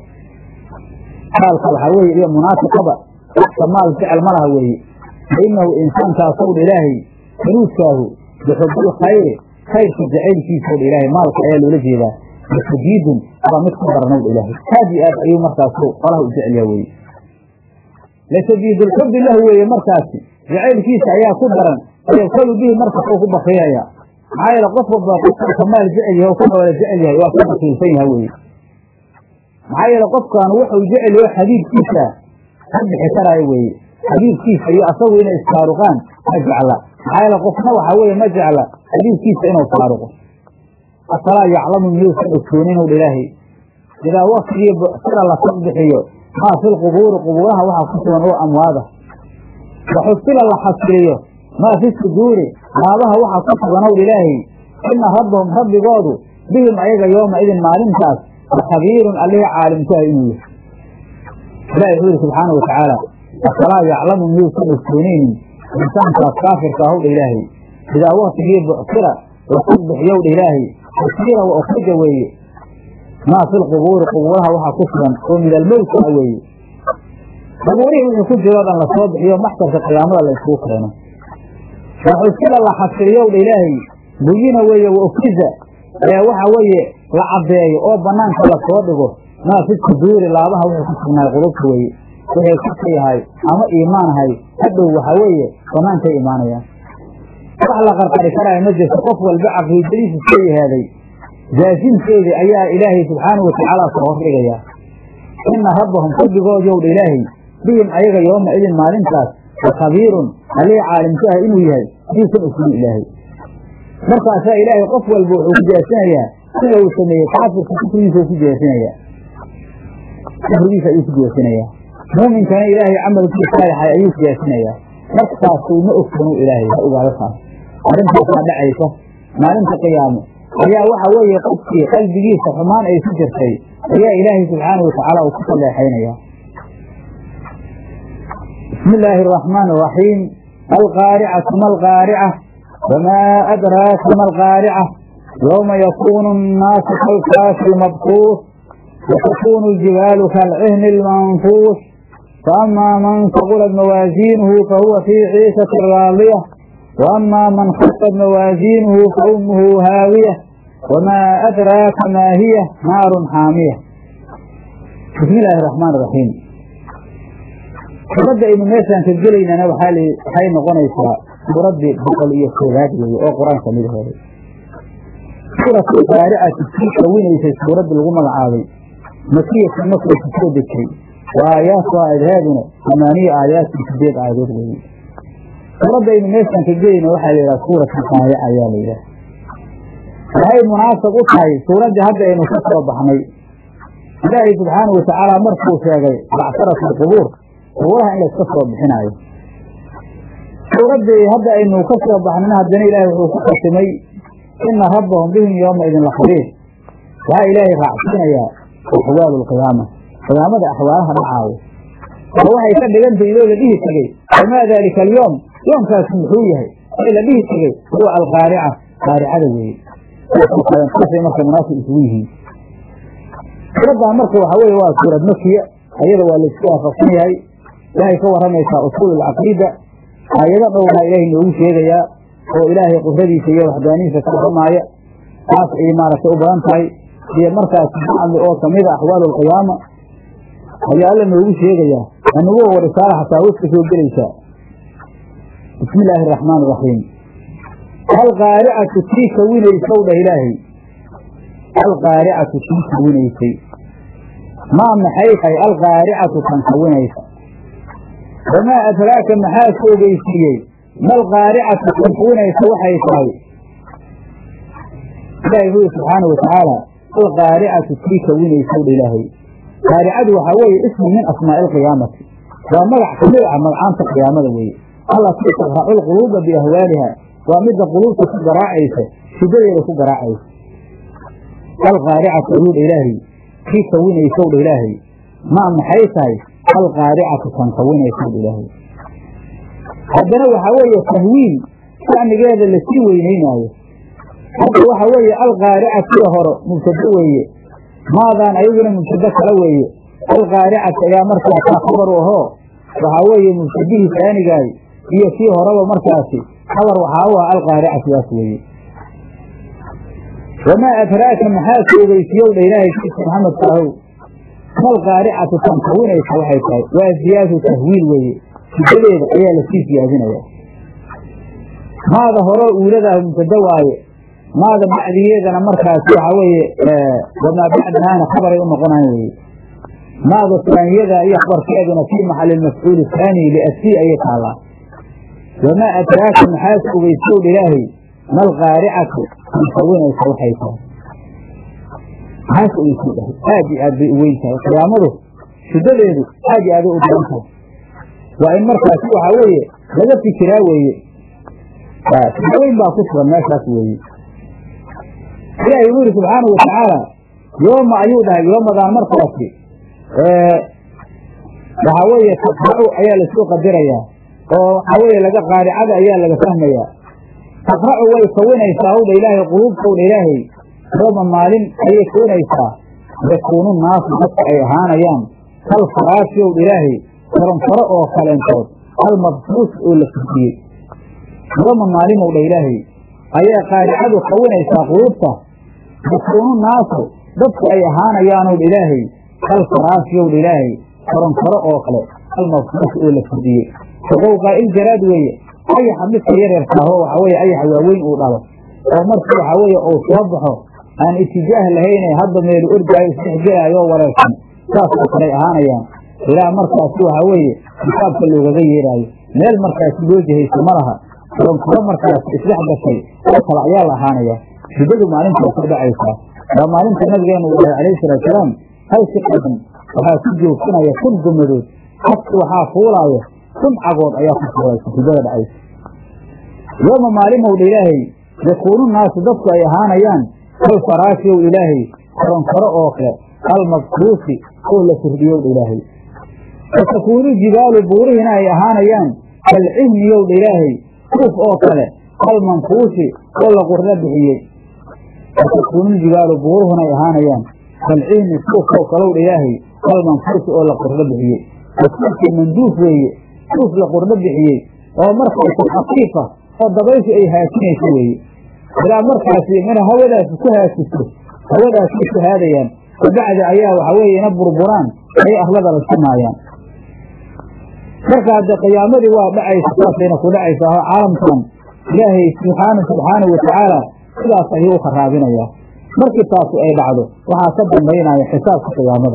maalka waxaa weeye iyo munaafiqada qofka maal jecel ma laha weeye fa inahu insaankaasw dha ilaahay saluudkaahu bixubil khayri khayrka jacaylkiisa o dha ilaahay maalka ayaa loola jeedaa lashadiidun waa mid ku daran ow dha ilaahay aad iyo aad ayuu markaasu qolaha u jecelyaa weye lashadiidulxubbi lahu weeye markaasi jacaylkiisa ayaa ku daran yabkalu bihi markas uu ku bakiilaya maxaa yeele qof walba qofka kamaal jecel yahay oo ka noola jecel yahay waa ka bakiilsan yaha weye maxaa yeele qofkan wuxuu jecel yaho xabiibkiisa ka bixi karaayo weeye xabiibkiisa iyo asagu inay isfaaruqaan ma jecla maxaa yeele qofna waxaa weeye ma jecla xabiibkiisa inuu faaruqo afalaa yaclamu miyuusan ogsoonin ow ilaahay idaa waktigii sida la tagbixiyo maa fi lqubuuri qubuuraha waxaa ku sugan oo amwaada waxusila la xasiliyo maa fi suduuri laabaha waxaa ku suganow ilaahay ina rabbahum rabbigoodu bihim ayaga yooma idin maalintaas lakhabiirun allihii caalimkuha inuu yahay ilahi wuxuu yihi subxaana watacaala afalaa yaclamu miyuusan ogsoonaynin insaankaas kaafirka ahowdha ilaahay idaa waktigii bucsira lasagbixiyow dha ilaahay xusira wa ukrija weeye maa fi lqubuuri qubuuraha waxaa ku sugan oo min almowta a weeye qubuurihii wixii ku jiro o dhan lasoo bixiyo maxsarka qiyaamada la isugu keeno waxusila la xasiliyow dha ilaahay buyina weeye wa ufriza ee waxa weeye la caddeeyo oo banaanka lasoo dhigo maa fi suduuri laabaha wuxuu ku sugnaay qulubta weeye waxay kufka yahay ama iimaanahay hadhow waxaa weeye banaankay imaanayaan wax la qarqari karaayo ma jirto qof walba caqiidadiisa soo yahaaday jaasinteedii ayaa ilaahay subxaanau watacaala soo hordhigayaa ina rabbahum rabbigood yowdha ilaahay bihim ayaga yooma idin maalintaas lakhabiirun allihii caalimku ah inuu yahay diisan ogsoon ilaahay markaasaa ilaahay qof walba wuxuu ku jaasinayaa sida uu sameeyey kaafirka kufrigiisa u ku jaasinayaa kufrigiisa ayuu ku jaasinayaa muuminkana ilaahay camalkii saalixay ayuu ku jaasinayaa markaasuu ma ogsoonu ilaahay ha ogaado taas arrintaasaa dhacaysa maalinta qiyaamo ayaa waxa weeye qofkii qalbigiisa xumaan ay ku jirtay ayaa ilaahay subxaanau watacaala uu ku saleexaynaya bismi illaahi araxmaan araxiim alqaaricatu ma alqaarica wamaa adraaka ma alqaarica yowma yakuunu annaasu kalkaafi lmabkuus وتكون الجبال كالعهن المنفوش فأما من ثقلت موازينه فهو في عيشة راضية وأما من خفت موازينه فأمه هاوية وما أدراك ما هي نار حامية بسم الله الرحمن الرحيم فبدأ إنه ميسان تجلينا نو حالي حي نغنيسا بربي بقل إيه سورات أو قرآن سميد هذا سورة القارعة تسيك وين سورة الغمى العاضي مكية مكة تسود الكريم وآيات وآياتنا ثمانية آيات في سبيل آيات غيري رب إن ميسان تجينا وحي إلى سورة القارعة يا ليلة وهي مناسب وحي سورة هذا إنه كسر بحمي الله سبحانه وتعالى مركو شاقي بعثرة القبور قبورها إلا كسر بحناية سورة هذا إنه كسر بحناها الدنيا إلهي وحكمي إن ربهم بهم يومئذ لخبير وها إلهي رعسنا يا أحوال القيامة قيامة أحوالها معاوية وهو يسبب أنت إليه لديه تجي وما ذلك اليوم يوم كان سمحويه إلا به تجي هو القارعة قارعة ذي كيف مركة مناسب اسويه ربها مركة وحوية واسورة مكية أيضا والإسكاة فصنية إلهي كور رميسا أصول العقيدة أيضا قولها إلهي نعوش يا هو إلهي قفردي سيئة وحداني فكرة معي taas ay maaragtay u badan tahay iyo markaas bacdi oo kamida axwaal alqiyaama ayaa alla noogu sheegayaa anugu wa risaala xataa wad ka soo gelaysaa bismi illaahi araxmaan iraxiim alqaaricatu tii kawinaysow dhah ilaahay alqaaricatu tii kawinaysay maa maxay tahay alqaaricatu tan kawinaysa wamaa adraaka maxaa ku ogeysiiyey malqaaricatu tan kawinaysa waxay tahay ilaahay wuxuu subxaana watacaala alqaaricatu tii kawinaysow dha ilaahay qaaricadu waxaa weeye ismu min asmaa'i alqiyaamati waa magac kamid ah magacaanta qiyaamada weeye allatii taqracu lquluuba biahwaaliha waa midda quluubta ku garaacaysa shidadeeda ku garaacaysa alqaaricatu ayuu dha ilaahay kii kawinaysow dha ilaahay maa maxay tahay alqaaricatu tan kawinaysow dha ilaahay haddana waxaa weeye tahwiin shacnigeeda lasii weynaynaayo hadda waxa weeye alqaaricatiga hore mubtado weeye maadaan ayaguna mubtado kale weeye alqaaricati ayaa markaa kaa khabar u ahoo waxaa weeye mubtadihii taanigaay iyo kii horeba markaasi khabar waxaa u ah alqaaricatidaas weeye wamaa adraaka maxaa ku ogeysiyow dha ilaahay kiisa maxamedka ahow malqaaricatu tan kawinaysa waxay tahay waa ziyaadu tahwiil weeye sidadeeda ayaa lasii siyaadinaya maada hore uuladaah mubtado waaye maada bacdigeedana markaas waxaa weeye wamaa bacdahaana khabaray u noqonayan weye maada taaniyada iyo khabarkeeduna fii maxali mafcuuli haani liasii ayay taallaa wamaa adraaka maxaa ku ogeysiyow dha ilaahay malqaaricatu tan kawinaysa waxay tahay maxaas ogeysiy dhahay aad iyo aad bay u weyn tahay qiyaamadu shidadeedu aad iyo aaday u daran tahay waa in markaasi waxaa weeye laga fikiraa weeye weyn baa ku sugan meeshaas weeye ilaahay wuxu yidhi subxaanau watacaala yooma ayuu dhahay yoomadaan markaasi waxaa weeye taqracu ayaa lasoo qadirayaa oo waxaa weeye laga qaaricada ayaa laga fahmayaa taqracu way kawinaysaa owdha ilaahay quluubtowdha ilaahay yooma maalin ayay kawinaysaa yakuunu naasu dadka ay ahaanayaan kal faraashiyowdha ilaahay koronfaro oo kaleentood almabsuus oo la furdiyey yooma maalimow dha ilaahay ayaa qaaricadu kawinaysaa quluubta yakuunu naasu dadku ay ahaanayaanow dha ilaahay kal faraashyow dha ilaahay koronfaro oo kale almabsuus oo la furdiyey shaqowqaa iljaraad weeye ayaxa midka yareerkaaho waxaa weye ayaxa waaweyn uu dhalo oo markii waxaa weeye uu soo baxo aan itijaah lahayne hadda meelu ordaayo isdhexgelaayo oo wareersan saas oo kaley ahaanayaan ilaa markaasi waxaa weeye kitaabka loogaga yeeraayo meel markaasi loo jihayso ma laha koronfaro markaas isdhex gashay oo kale ayaa la ahaanayaa shiddadu maalintaas u dhacaysaa waa maalinta nabigeenu uu dhahay calayhi salaatusalaam hal si qadan waxaa ku joogsanaya kun gumadood xadki waxaa fuulaaya kun cagood ayaa ku fuulaysa shiddada dhacaysa yooma maalimowdha ilaahay yakuunu naasu dadku ay ahaanayaan kal faraashiyow ilaahay koronfaro oo kale almabkuusi oo la firdhiyowdha ilaahay watakuunu jibaalu buurihiina ay ahaanayaan kalcihniyowdha ilaahay suuf oo kale almanfuusi oo la qurna bixiyey watakuunu jibaalu buuruhuna ay ahaanayaan kalcihni suuf oo kalowdha ilaahay almanfuusi oo la qurna bixiyey wasuufkii manduuf weeye suuf la qurna bixiyey oo markaysa khafiifa oo dabayshu ay haajinayso weeye ilaa markaasi mina hawadaasi ku haajiso hawadaasay shahaadayaan kabacdi ayaa waxa weeye ina burburaan ay arlada la simaayaan marka hadde qiyaamadii waa dhacaysa saasayna ku dhacaysa oo caalamkan ilaahay subxaana subxaana watacaala sidaas ayuu u kharaabinayaa markii taasu ay dhacdo waxaa ka dambaynaya xisaabka qiyaamada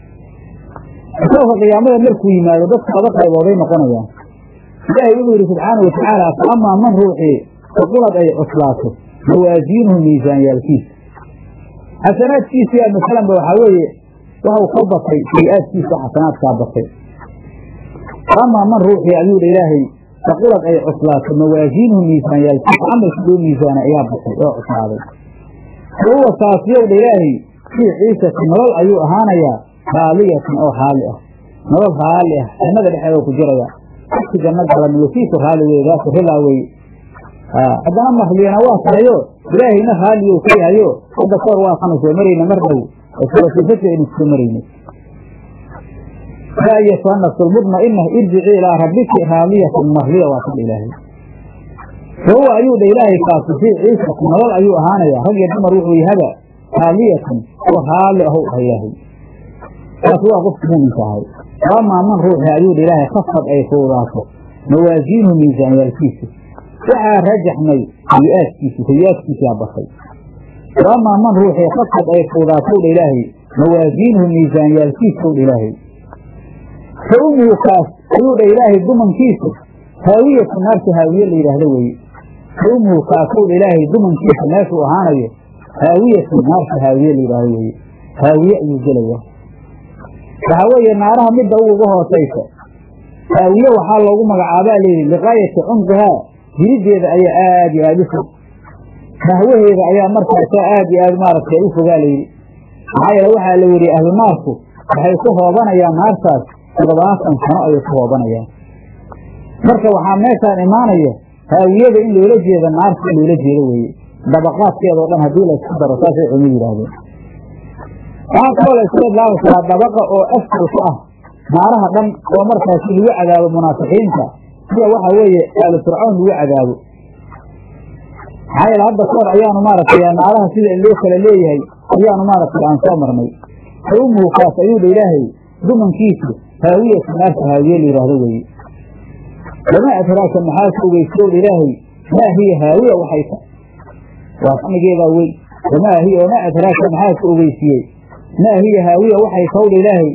xisaabka qiyaamada markuu yimaado dadka laba qaybooday noqonayaan ilaahay wuxuu yidhi subxaana watacaala fa amaa man ruuxii faqulad ay cuslaato mawaasiinuhu miisaanyaalkiisa xasanaadkiisi yaa masalanba waxaa weeye waxau ka batay sayi-aadkiisa xasanaadkaa batay amaa man ruuxii ayuu dha ilaahay faqulad ay cuslaato mawaasiinuhu miisaanyaalkiisa camalka loo miisaana ayaa batay oo cuslaaday wahuwa kaasiyow dha ilaahay fii ciisati nolol ayuu ahaanayaa raaliyatan oo raali ah nolol raali ah jannada dhexeeda ku jiraya aki janno galan wasiiku raali wey daaka ridaa wey haddana mahliyana waa tahayo ilaahayna raaliyow ka yahayo hadda koor waakanu soo marayna mar dhow oosifadka aynu soo marayna yaa ayatuha nafsu lmudma'ina irjici ilaa rabbiki raadiyatan marliya waa kan ilaahay fahuwa ayuu dha ilaahay kaasi fii ciisati nolol ayuu ahaanaya rag iyo dumar wuxuu yahaba haaliyatan oo raalli ahow ah ilaahay kaas waa qofka muuminka ahay waamaa man ruuxi ayuu dha ilaahay khafad ay fuudaato mawaasiinuhu miisaanyaalkiisa waxaa rajaxmay sayi-aadkiisa sayi-aadkiisaa batay waamaa man ruuxii khafad ay fuudaatow dha ilaahay mawaasiinuhu miisaanyaalkiisaw dha ilaahay fa umuhu kaas ayuu dha ilaahay dumankiisa haawiyatu naarta haawiye la yidhaahdo weeye fa umuhu kaasow dha ilaahay dumankiisa meeshuu ahaanayo haawiyatu naarta haawiye la yidhaahdo weeye haawiye ayuu gelaya waxaa weeye naaraha midda uga hoosaysa haawiye waxaa loogu magacaabaa layidhi liqaayati cumqihaa jirideeda ayaa aad iyo aada u fog mahwaheeda ayaa markaasa aad iyo aad maaragtay u fogaa layidhi maxaa yeele waxaa la yidhi ahlu naarku waxay ku hoobanayaan naartaas toddobaatan sano ayay ku hoobanayaan marka waxaa meeshaan imaanaya haawiyada in loola jeeda naarta in loola jeedo weeye dabaqaadkeeda o dhan haddii la isku daro saasay cumi yidhaahdeen waxaa kaloo la iska idlaami karaa dabaqa oo asfal ku ah naaraha dhan oo markaasi lagu cadaabo munaafiqiinta sida waxa weeye aalu fircawn lagu cadaabo maxaa yeele hadda kahor ayaanu maaragtay naaraha sida loo kala leeyahay ayaanu maaragtay aan soo marnay fa umuhu kaas ayuu dha ilaahay dumankiisu haawiyatu naarta haawiye la yidhaahdo weeye wamaa adraaka maxaa ka ogeysiyow dha ilaahay maa hiya haawiya waxay ta waa samigeedaa wey wamaa hiya wamaa adraaka maxaa ka ogeysiiyey maa hiya haawiya waxay taw dha ilaahay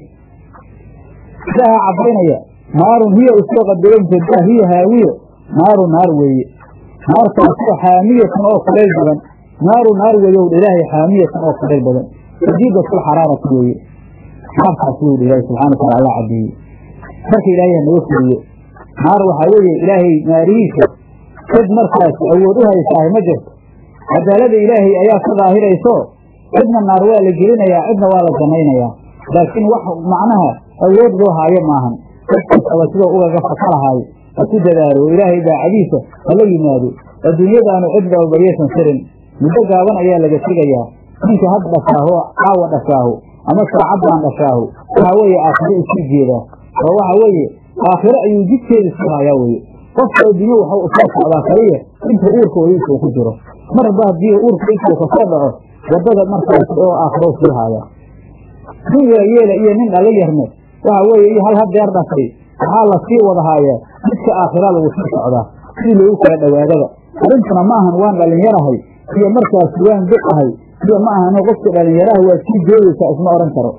ilaha caddaynaya naarun hiya usoo qadaranteed maa hiya haawiyo naaru naar weeye naartaasoo xaamiyatan oo kulayl badan naaru naar weeyow dha ilaahay xaamiyatan oo kulayl badan shadiidatul xaraarati weeye naartaas wuu dha ilaahay subxana wataala alla caddeeyey marka ilaahay hanaga fuliyo naar waxaa weeye ilaahay naarihiisa cid markaas awood u haysaahay ma jirto cadaalada ilaahay ayaa ka daahirayso cidna naar waa la gelinayaa cidna waa la janaynayaa laakiin wax macnaha awood loo haayo maahan dadkastaba sidoo ugaga fakalahaayo ha ku dadaalo oo ilaahay daacadiisa hala yimaado adduunyadaanu cidba bayaysan sirin muddo gaaban ayaa laga tegayaa ninka had dhashaaho caawa dhashaaho ama saacaddaan dhashaaho waxaa weeye aakhiro isku jeedaa oo waxa weeye aakhiro ayuu jidkeeda sii haayaa weye qofka adduunye waxau usoo socdaa kaliya inta uurka wadiisa uu ku jiro marba haddii uurka intuu kasoo dhaco waddada markaas oo aakhiro sii haaya nin waayeela iyo nin dhalo yarne waxa weeye iyo hal hadeer dhashay waxaa la sii wada haayaa midka aakhira lagu sii socdaa sidii loogu kala dhowaadaba arrintuna ma ahan waan dhalinyarahay iyo markaas waan duq ahay iyo ma ahano qofka dhalinyaraha waa sii joogaysaa isma odhan karo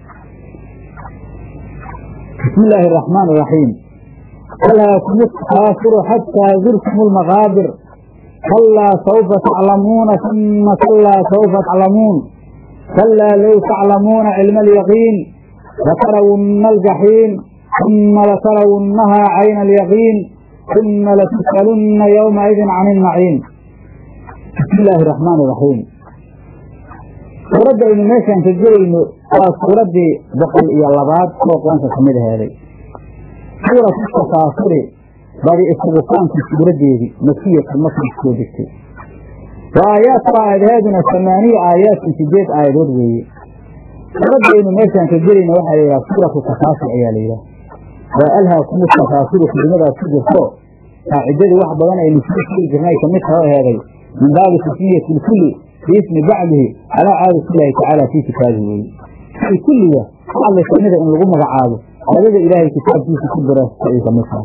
bismi illaahi araxmaan iraxiim alhaakum kaasiru xataa zurtum lmaqaabir kalaa saufa taclamuuna uma kalaa saufa taclamuun kalaa low taclamuuna cilma alyaqiin latarawunna aljaxiim uma latarawunnahaa cayna alyaqiin uma latus'alunna yowmaidin can ilnaciim bismi illaahi araxmaan iraxiim suuradda aynu meeshaan ka gelayno waa suuraddii boqol iyo labaad oo qur-aanka ka mid aheeday suuratu tafaasuri badi isugutaankii suuraddeedii makiyatan markay soo degtay wa aayaatu aayadaheeduna samaaniya aayaatin sideed aayadood weeye suuradda aynu meeshaan ka gelayno waxaa la yidhaha suuratu tafaasur ayaa la yidhaha waa alhaakumu tafaasiru kelimadaas ku jirto qaacidadii wax badan aynu soo sheegi jirnay kamid taho aheeday min baabi tasmiyati lkulli biismi bacdihi calaa caadati illaahi tacaala fii kitaabihi weye ay kulliga hadli kamida in lagu magacaabo caadada ilaahay kitaabkiisa ku daraasta ay kamid tahay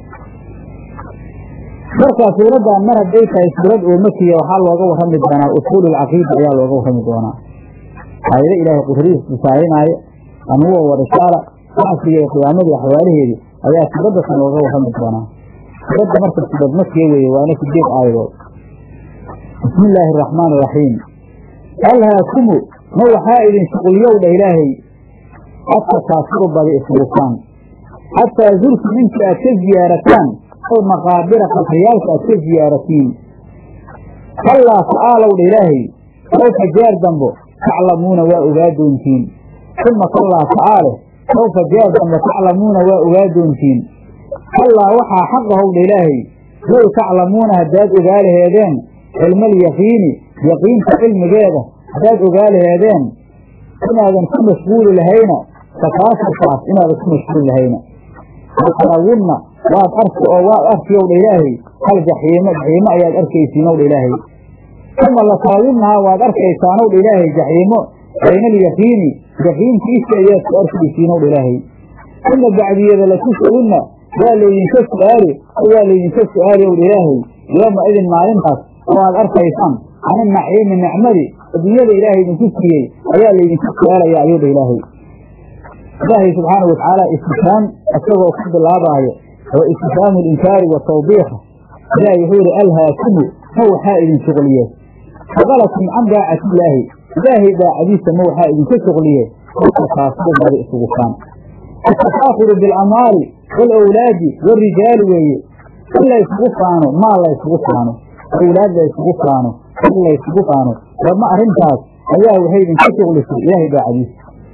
markaa suuraddan mar hadday tahay suurad oo makiya waxaa looga warrami doonaa usuul alcaqiida ayaa looga warrami doonaa aayado ilaahay qudradiisa tusaalinaayo anuwa wa risaala bacsiga iyo qiyaamadii axwaalaheedii ayaa suuraddakan looga warrami doonaa suuradda marka suurad makiya weeye waana sideed aayadood bismi illaahi araxmaan iraxiim alhaakumu ma waxaa idin shuqulyowdha ilaahay atakaasuru badi isbukaan xataa zurtum inta aad ka ziyaarataan oo maqaabira qabriyaalka aad ka ziyaaratiin kallaa ta'aalowdha ilaahay sawfa jeer dambo taclamuuna waa ogaa doontiin uma kallaa ta'aale sawfa jeer dambo taclamuuna waa ogaa doontiin kallaa waxaa xaqahowdha ilaahay low taclamuuna haddaad ogaa laheedeen cilma alyaqiini yaqiinta cilmigeeda haddaad ogaa laheedeen inaadan ku mashquuli lahayna takaasurkaas inaadan ku mashquuli lahayna latarawunna waad arki oo waad arki owdha ilaahay hal jaxiimo jaxiimo ayaad arkaysiin owdha ilaahay uma latarawunnahaa waad arkaysaan owdha ilaahay jaxiimo bayna alyaqiini jaxiimka isha ayaad ku arkaysiin owdha ilaahay uma bacdiyada latus'alunna waa laydinka su'aali waa laydinka su'aali owdha ilaahay yooma idin maalintaas oo aad arkaysaan can inaciimi nicmadi adduunyada ilaahay idinku siiyey ayaa laydinka su'aalaya ayuu dha ilaahay ilaahay subxaana watacaala istifhaam isagoo ku bilaabaayo oo istifhaamu linkaari wa tawbiiqa ilaahay wuxuu yihi alhaakumu ma waxaa idin shuqliye shaqalakum can daacatillaahi ilaahay daacadiisa ma waxaa idinka shuqliye kaasuu badi isugu faan atafaakuru bilamwaali waalawlaadi warijaali weeye in laysugu faano maal laysugu faano awlaad laysugu faano in laysugu faano warma arrintaas ayaa waxay idinka shuqlisay ilaahay daacadiisa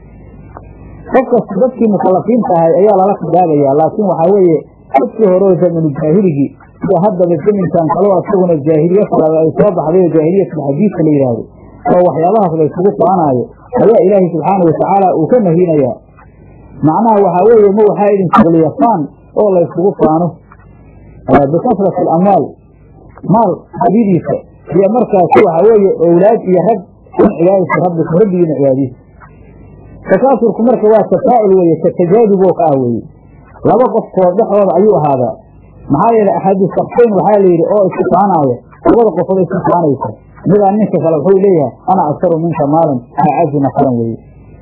qof kasta dadkii mukalafiinta ahay ayaa lala khidaabayaa laakiin waxaa weeye dadkii hore oo zamanu jaahiligii sida haddaba zaminkan kaloo isaguna jaahiliye kalaga ay soo baxday oo jaahiliyatulxadiidka la yidhaahdo oo waxyaabahaas laysugu faanaayo ayaa ilaahay subxaanau watacaala uu ka nahinayaa macnaha waxaa weeye ma waxaa idin shuqliya faan oo laysugu faano bikasrati alamwaal maal hadidiisa iyo markaasi waxaa weeye owlaad iyo rag in cibaadati rabbikum rabbigiina cibaadiisa takaasurku marka waa tafaa'ul weeye katajaaduboo ka ah weeye laba qofkood dhexdooda ayuu ahaadaa maxaa yeelay axadu sakfayn waxaa la yidhi oo isku faanaaya labada qofood isku faanaysa midaa ninka kale wuxuu leeyahay ana aktaru minka maalan acazu nafaran weeye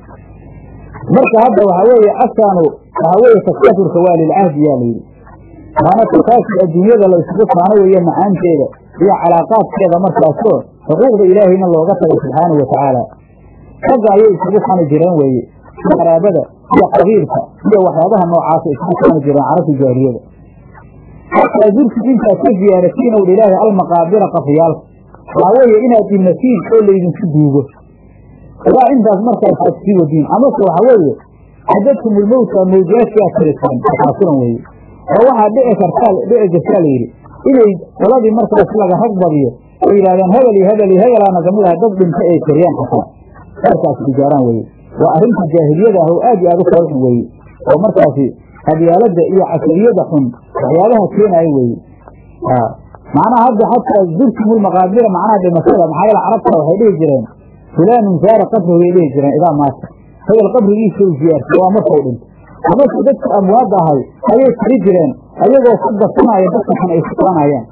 marka hadda waxaa weeye asaanu waxaa weeye takaasurka waa lilcahdi yaa layidhi waana takaasur adduunyada la isugu faano weeye macaanteeda iyo calaaqaadkeeda markaasoo xuquuqda ilaahayna looga tago subxaanau watacaala ragga ayay isugu fani jireen weeye qaraabada iyo qabiilka iyo waxyaabaha noocaasa isugu fani jireen carabta jaahiliyada xataa zurtid intaad ka ziyaaratiin owdha ilaahay almaqaabira qafiyaalka waxaa weeye inaad dhimatiin oo laydinku duugo ilaa intaas markaas aad sii wadiin amase waxaa weeye cadadkumulmowta mawjaadkii aad tirisaan tafaasiran weeye oo waxaa dhici kartaa dhici jirtaa layidhi inay qoladii markaas laga rag badiyo oo yidhahdeen hebel iyo hebel iyo hebelaana kamid aha dad dhinta ay kariyaan xataa markaas ijaaraan weeye waa arrinta jaahiliyada ah oo aad iyo aad u kala xun weeye oo markaasi qabyaalada iyo casariyada xun waxyaabaha keenaya weeye macnaha hadda xataa zurtumulmaqaabira macnaha dhimashada maxaa yeele carabta waxay dhihi jireen fulaanun saara qabrigu bay dhihi jireen idaa maata hebel qabrigiisa u ziyaartay waa markau dhinto amase dadka amwaadda ahay ayay tiri jireen ayagoo ku darsanaya dadka xun ay ku qaanayaan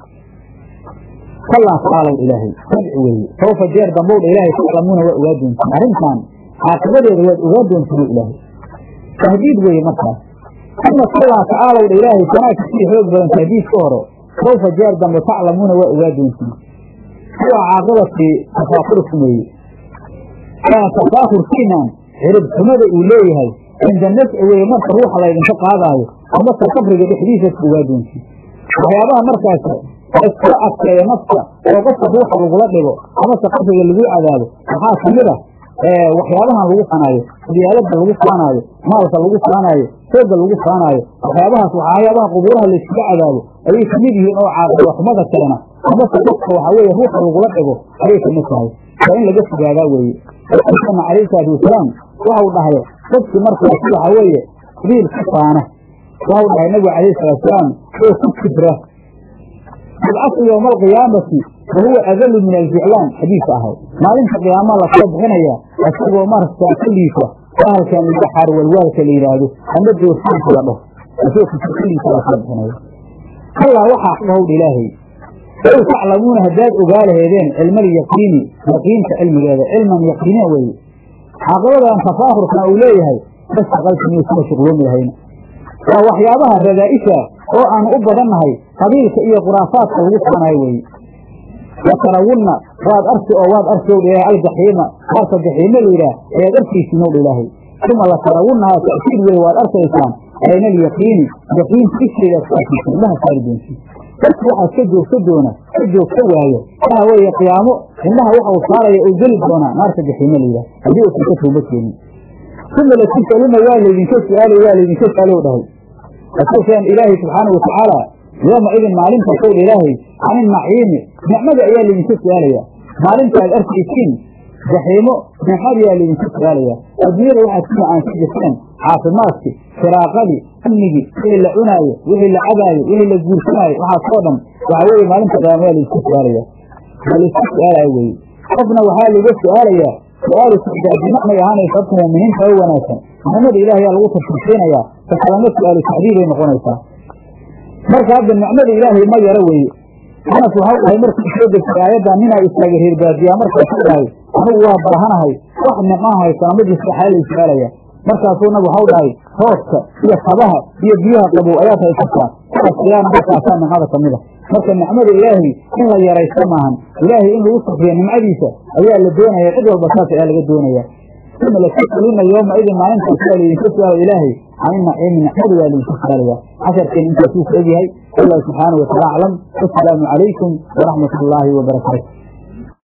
kallaa tacaalow ilaahay sadci weeye sawfa jeer dambowdha ilaahay taclamuuna waa ogaa doontiin arrintan caaqibadeeda waad ogaa doontiin ilaahay tahdiid weeye markaas uma kallaa tacaalowdha ilaahay tanaa kasii xoog badan tahdiidka hore sawfa jeer dambe taclamuuna waa ogaa doontiin kuwa caaqibadkii tafaakurikum weeye tafaakurkiinan cirib xumada uu leeyahay cinda nafci weeye marka ruuxa laydinka qaadaayo amase qabriga dhexdiisaas ogaa doontiin waxyaabaha markaas iskula adkeeya nafta oo qofka ruuxa lagula dhigo amase qabriga lagu cadaabo waxaa kamid a waxyaabahan lagu fanaayo diyaalada lagu faanaayo maalka lagu faanaayo sooga lagu faanaayo waxyaabahaas waxyaabaha qubuuraha layskaga cadaabo ayay kamid yihiin oo caaqiba xumada keena amase qofka waxaa weeye ruuxa lagula dhigo ayay kamid tahay waa in laga fogaadaa weeye rasuulkeena calayhi salaatu wasalaam waxau dhahay dadkii markaas waxaa weeye qabiil ku faana waxau dhahay nabigu calayhi salaatusalaam oo ku kibra yubcasu yowma alqiyaamati wa huwa adalu min alficlaan xadiis ahay maalinta qiyaama lasoo bixinaya isagoo markaa kaliisa bahalkan laga xaar walwaalka la yidhaahdo ama doorsiinka la dhaho isagoo kaliisa lasoo bixinaya kallaa waxaa dhahowdha ilaahay low taclamuuna haddaad ogaa laheedeen cilma alyaqiini yaqiinta cilmigeeda cilman yaqiiniya weeye caaqibadan tafaahurkan uu leeyahay bastaqaltimiyo kuma shuqloomi lahayna waa waxyaabaha radaa'isha oo aanu u badannahay qabiilka iyo khuraafaadka lagu faanayo weeye watarawunna waad arki oo waad arki owdha ilaahay aljaxiima qaarka jaxiima la yidhaah ayaad arkaysiin owdha ilaahay uma latarawunnahaa ta'kiid weye waad arkaysaan ayna alyaqiini yaqiinta isheedaad ku arkaysiin indhaha saari doontiin dadku waxaad ka joogta doona ka joogta waayo waxa weeye qiyaamo indhaha waxau saaraya oo geli doonaa naarta jaxiima la yidhaah haddii uusan ka tooba keenin uma latusaluna waa laydinka su-aalay waa laydinka su-aalow dhahay rasuulkeen ilaahay subxaanau watacaala yooma idin maalintaas owdha ilaahay can inaciimi nicmada ayaa laydinka su-aalaya maalintaad arkaysiin jaxiimo nicmada ayaa laydinka su-aalaya adduunyada waxaad ku macaansi jirteen caafimaadkii firaaqadii amnigii wixii la cunaayo wixii la cabaayo wixii la guursanaayo waxaasoo dhan waxaa weeye maalinta qiyaama waa laisku su-aalaya waa laisku su-aalaya weye qofna waxaa laga su-aalayaa su-aalu sicdaadnimo may ahaanaysa horta muuminiinta oo wanaagsan nicmada ilaahayaa lagu tafsiirsiinayaa takalama su-aalu tacdiibay noqonaysaa marka hadda nicmada ilaahay ma yaro weeye anas waxau dhahay markuu soo degtay aayaddan ninaa istaaga reerbaadiyaa markaasuu dhahay anigu waa baahanahay wax nicmaa haysana majliska xaa la su-aalaya markaasuu nab waxau dhahay rooska iyo kabaha iyo biyaha qabow ayaad haysataa kuwaas ayaana markaasaa nicmada kamid a marka nicmada ilaahay in la yaraysto maahan ilaahay in lagu sufriyo nimcadiisa ayaa la doonaya cid walba saas ayaa laga doonaya uma latus'aluna yooma idin maalintaas waa laydinka su-aalo ilaahay can inaciimi nicmadu waa laydinka su-aalaya casharkeen intaasuu ku egyahay wallahu subxaanahu wataala aclam wasalaamu calaykum waraxmat ullaahi wabarakaatu